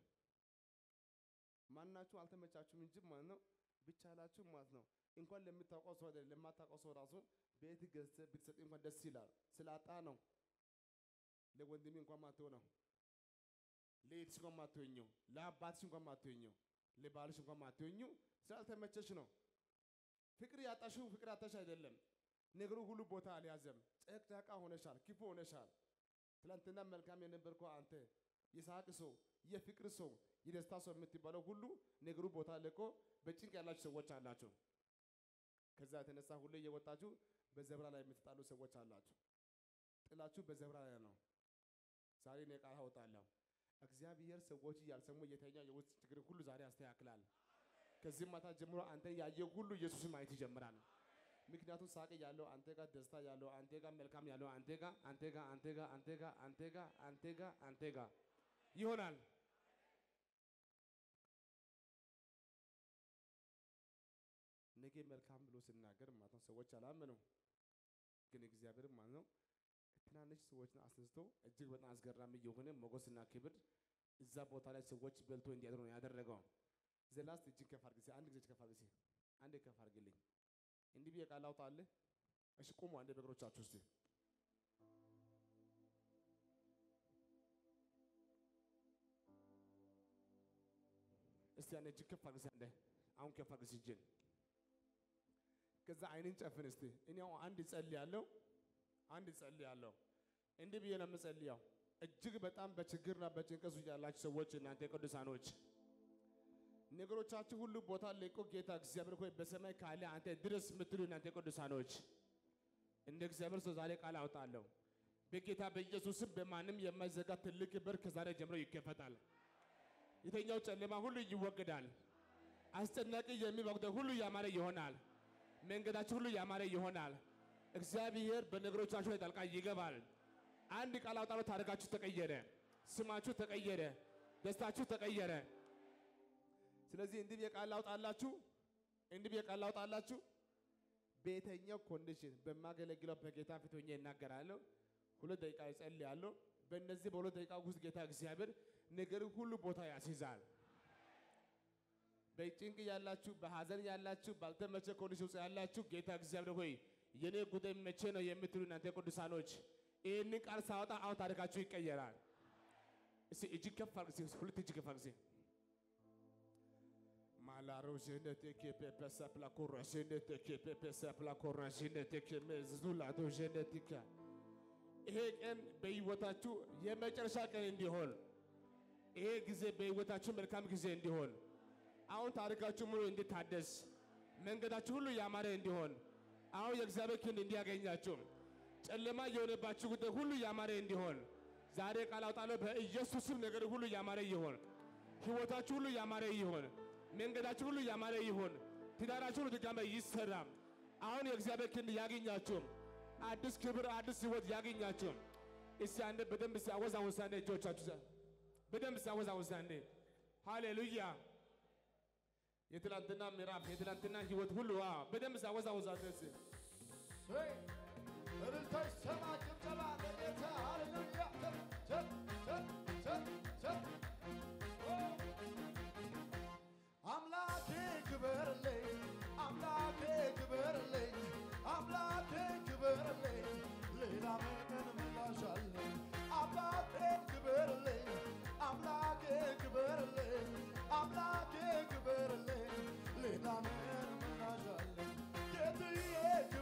ማናችሁ አልተመቻችሁም እንጂ ማለት ነው ብቻላችሁ ማለት ነው እንኳን ለምታውቀው ሰው አይደለም ለማታውቀው ሰው ራሱ ቤት ገዝተህ ብትሰጥ እንኳን ደስ ይላል። ስላጣ ነው። ለወንድሜ እንኳን ማትሆነው፣ ለእህትሽ እንኳን ማትሆኚው፣ ለአባትሽ እንኳን ማትሆኚው፣ ለባልሽ እንኳን ማትሆኚው ስላልተመቸሽ ነው። ፍቅር ያጣሽው ፍቅር አጣሽ አይደለም። ነገሩ ሁሉ ቦታ አልያዘም። ጨቅጫቃ ሆነሻል፣ ክፉ ሆነሻል። ትላንትና መልካም የነበርከው አንተ የሳቅ ሰው፣ የፍቅር ሰው፣ የደስታ ሰው የምትባለው ሁሉ ነገሩ ቦታ ለቆ በጭንቅ ያላችሁ ሰዎች አላችሁ። ከዛ የተነሳ ሁሌ እየወጣችሁ በዘብራ ላይ የምትጣሉ ሰዎች አላችሁ። ጥላችሁ በዘብራ ላይ ነው። ዛሬ እኔ ቃል አወጣለሁ። እግዚአብሔር ሰዎች ያልሰሙ የተኛ የውስጥ ችግር ሁሉ ዛሬ ያስተካክላል። ከዚህ ማታ ጀምሮ አንተ ያየ ሁሉ ኢየሱስን ማየት ይጀምራል። ምክንያቱም ሳቅ ያለው አንተ ጋር፣ ደስታ ያለው አንተ ጋር፣ መልካም ያለው አንተ ጋር፣ አንተ ጋር፣ አንተ ጋር፣ አንተ ጋር፣ አንተ ጋር፣ አንተ ጋር፣ አንተ ጋር ይሆናል። ነገ መልካም ብሎ ሲናገር ማለት ነው ሰዎች አላመኑም። ግን እግዚአብሔር ማለት ነው ትናንሽ ሰዎችን አስነስቶ እጅግ በጣም አስገራሚ የሆነ ሞገስና ክብር እዛ ቦታ ላይ ሰዎች በልቶ እንዲያድሩ ነው ያደረገው። ዘላስት እጅግ ከፍ አድርግ፣ አንድ ጊዜ ከፍ አድርግ፣ አንዴ ከፍ አድርግልኝ። እንዲህ ብዬ ቃል አውጣልህ። እሺ ቁሙ አንዴ በእግሮቻችሁ እስቲ እስቲ አንዴ እጅግ ከፍ አድርግ፣ አንዴ አሁን ከፍ አድርግ እጅን። ከዛ አይንን ጨፍን እስቲ። እኔ አሁን አንድ እጸልያለሁ አንድ እጸልያለሁ። እንዲህ ብዬ ነው የምጸልየው። እጅግ በጣም በችግርና በጭንቀት ውስጥ ያላችሁ ሰዎች እናንተ ቅዱሳኖች ነገሮቻችሁ ሁሉ ቦታ ለቆ ጌታ እግዚአብሔር ሆይ በሰማይ ካለ አንተ ድረስ የምትሉ እናንተ ቅዱሳኖች እንደ እግዚአብሔር ሰው ዛሬ ቃል አውጣለሁ። በጌታ በኢየሱስም በማንም የማይዘጋ ትልቅ በር ከዛሬ ጀምሮ ይከፈታል። የተኛው ጨለማ ሁሉ ይወገዳል። አስጨናቂ የሚወግደው ሁሉ ያማረ ይሆናል። መንገዳችሁ ሁሉ ያማረ ይሆናል። እግዚአብሔር በነገሮቻችሁ ላይ ጣልቃ ይገባል። አንድ ቃል አውጣለሁ። ታሪካችሁ ተቀየረ፣ ስማችሁ ተቀየረ፣ ደስታችሁ ተቀየረ። ስለዚህ እንዲህ ብዬ ቃል ላውጣላችሁ፣ እንዲህ ብዬ ቃል ላውጣላችሁ። በየትኛው ኮንዲሽን በማገለግለው በጌታ ፊት ሆኜ እናገራለሁ። ሁለት ደቂቃ እጸልያለሁ። በእነዚህ በሁለት ደቂቃ ውስጥ ጌታ እግዚአብሔር ነገር ሁሉ ቦታ ያስይዛል። በጭንቅ ያላችሁ፣ በሐዘን ያላችሁ፣ ባልተመቸ ኮንዲሽን ውስጥ ያላችሁ ጌታ እግዚአብሔር ሆይ የኔ ጉዳይ መቼ ነው የምትሉ እናንተ ቅዱሳኖች ይህንን ቃል ሳወጣ አሁን ታሪካችሁ ይቀየራል። እስቲ እጅግ ከፍ አድርግ፣ እስቲ ሁለት እጅግ ከፍ አድርግ። ማላሮ ጀነቴኬ ፔፐሳ ፕላኮራ ጀነቴኬ ፔፐሳ ፕላኮራ ጀነቴኬ መዝዙላቶ ጀነቲካ ይሄ ቀን በሕይወታችሁ የመጨረሻ ቀን እንዲሆን ይሄ ጊዜ በሕይወታችሁ መልካም ጊዜ እንዲሆን አሁን ታሪካችሁ ሙሉ እንዲታደስ መንገዳችሁ ሁሉ ያማረ እንዲሆን አሁን የእግዚአብሔር ክንድ እንዲያገኛችሁ ጨለማ የሆነባችሁ ጉዳይ ሁሉ ያማረ እንዲሆን ዛሬ ቃል አውጣለሁ። በኢየሱስም ነገር ሁሉ ያማረ ይሆን። ሕይወታችሁ ሁሉ ያማረ ይሆን። መንገዳችሁ ሁሉ ያማረ ይሆን። ትዳራችሁ ሁሉ ድጋሜ ይሰራ። አሁን የእግዚአብሔር ክንድ ያገኛችሁ። አዲስ ክብር፣ አዲስ ሕይወት ያገኛችሁ። እስቲ አንዴ በደንብ እስቲ አወዛውዛ አንዴ እጆቻችሁ በደንብ እስቲ አወዛውዛ አንዴ። ሃሌሉያ የትላንትና ምዕራፍ የትላንትና ህይወት ሁሉ አዎ፣ በደንብ ሳወዛወዛ ደስ እልልታ ይሰማ፣ ጭብጨባ ለጌታ ሃሌሉያ። ቸል ቸል ቸል ቸል ኦ አምላኬ ክበርልኝ፣ አምላኬ ክበርልኝ፣ አምላኬ ክበርልኝ፣ ሌላ ምን ምላሽ አለኝ? አምላኬ ክበርልኝ፣ አምላኬ ክበርልኝ፣ አምላኬ ክበርልኝ፣ ሌላ ምን ምላሽ አለኝ? ጌትዬ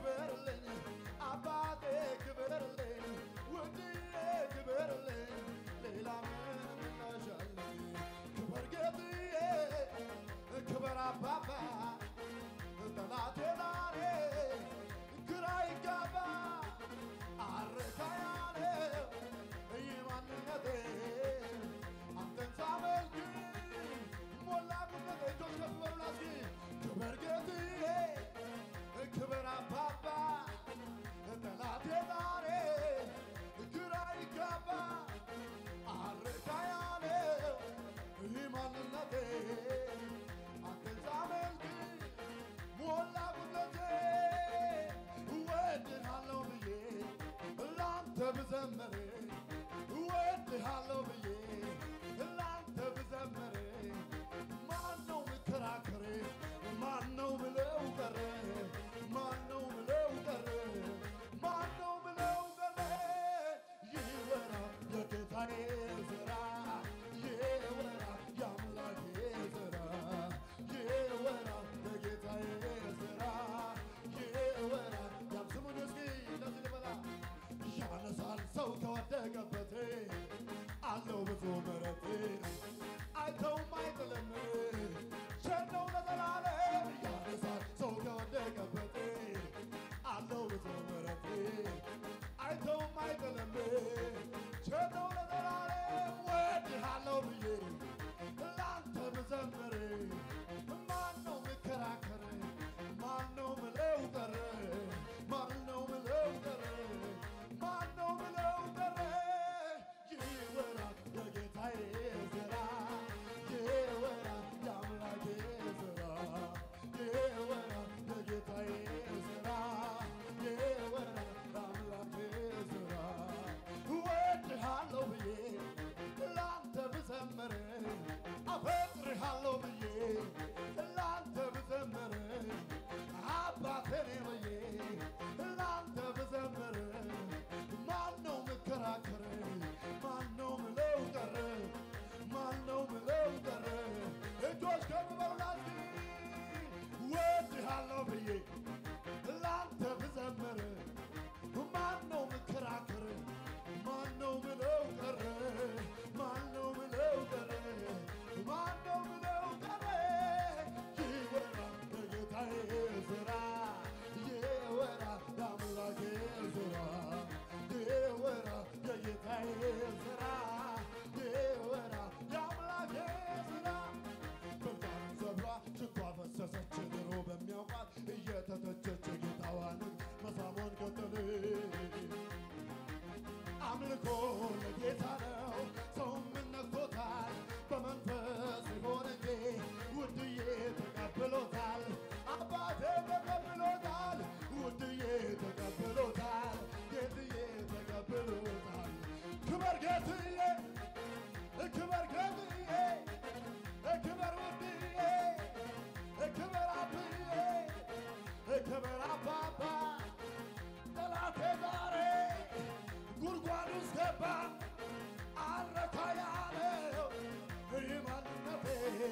እኮ ለጌታ ነው። ሰው ምን ነክቶታል? በመንፈስ ቢሆን እንጂ ውድዬ ተቀብሎታል። አባቴ ተቀብሎታል። ውድዬ ተቀብሎታል። ጌትዬ ተቀብሎታል። ክበር ጌትዬ፣ ክበር ጌትዬ፣ ክበር ውድዬ፣ ክበር አብዬ፣ ክበር አባባ ጠላቴ ዛሬ ጉድጓድ ውስጥ ገባ አረካ ያለው ይህ ማንነቴ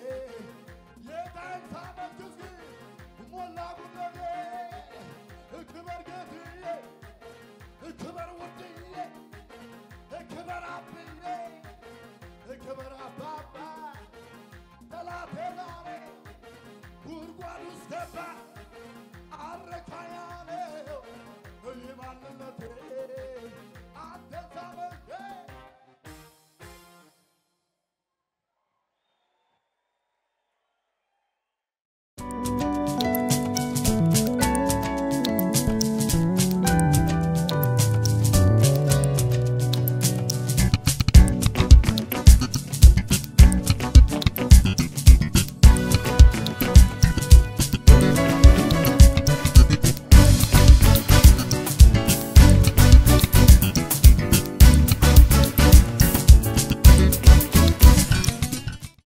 የዳይታ መንግሥት ሞላ ጉለቴ ክበር ጌትዬ ክበር ውድዬ ክበር አብዬ ክበር አባባ ጠላቴ ዛሬ ጉድጓድ ውስጥ ገባ አረካ ያለው ይህ ማንነቴ አንተ ሳበ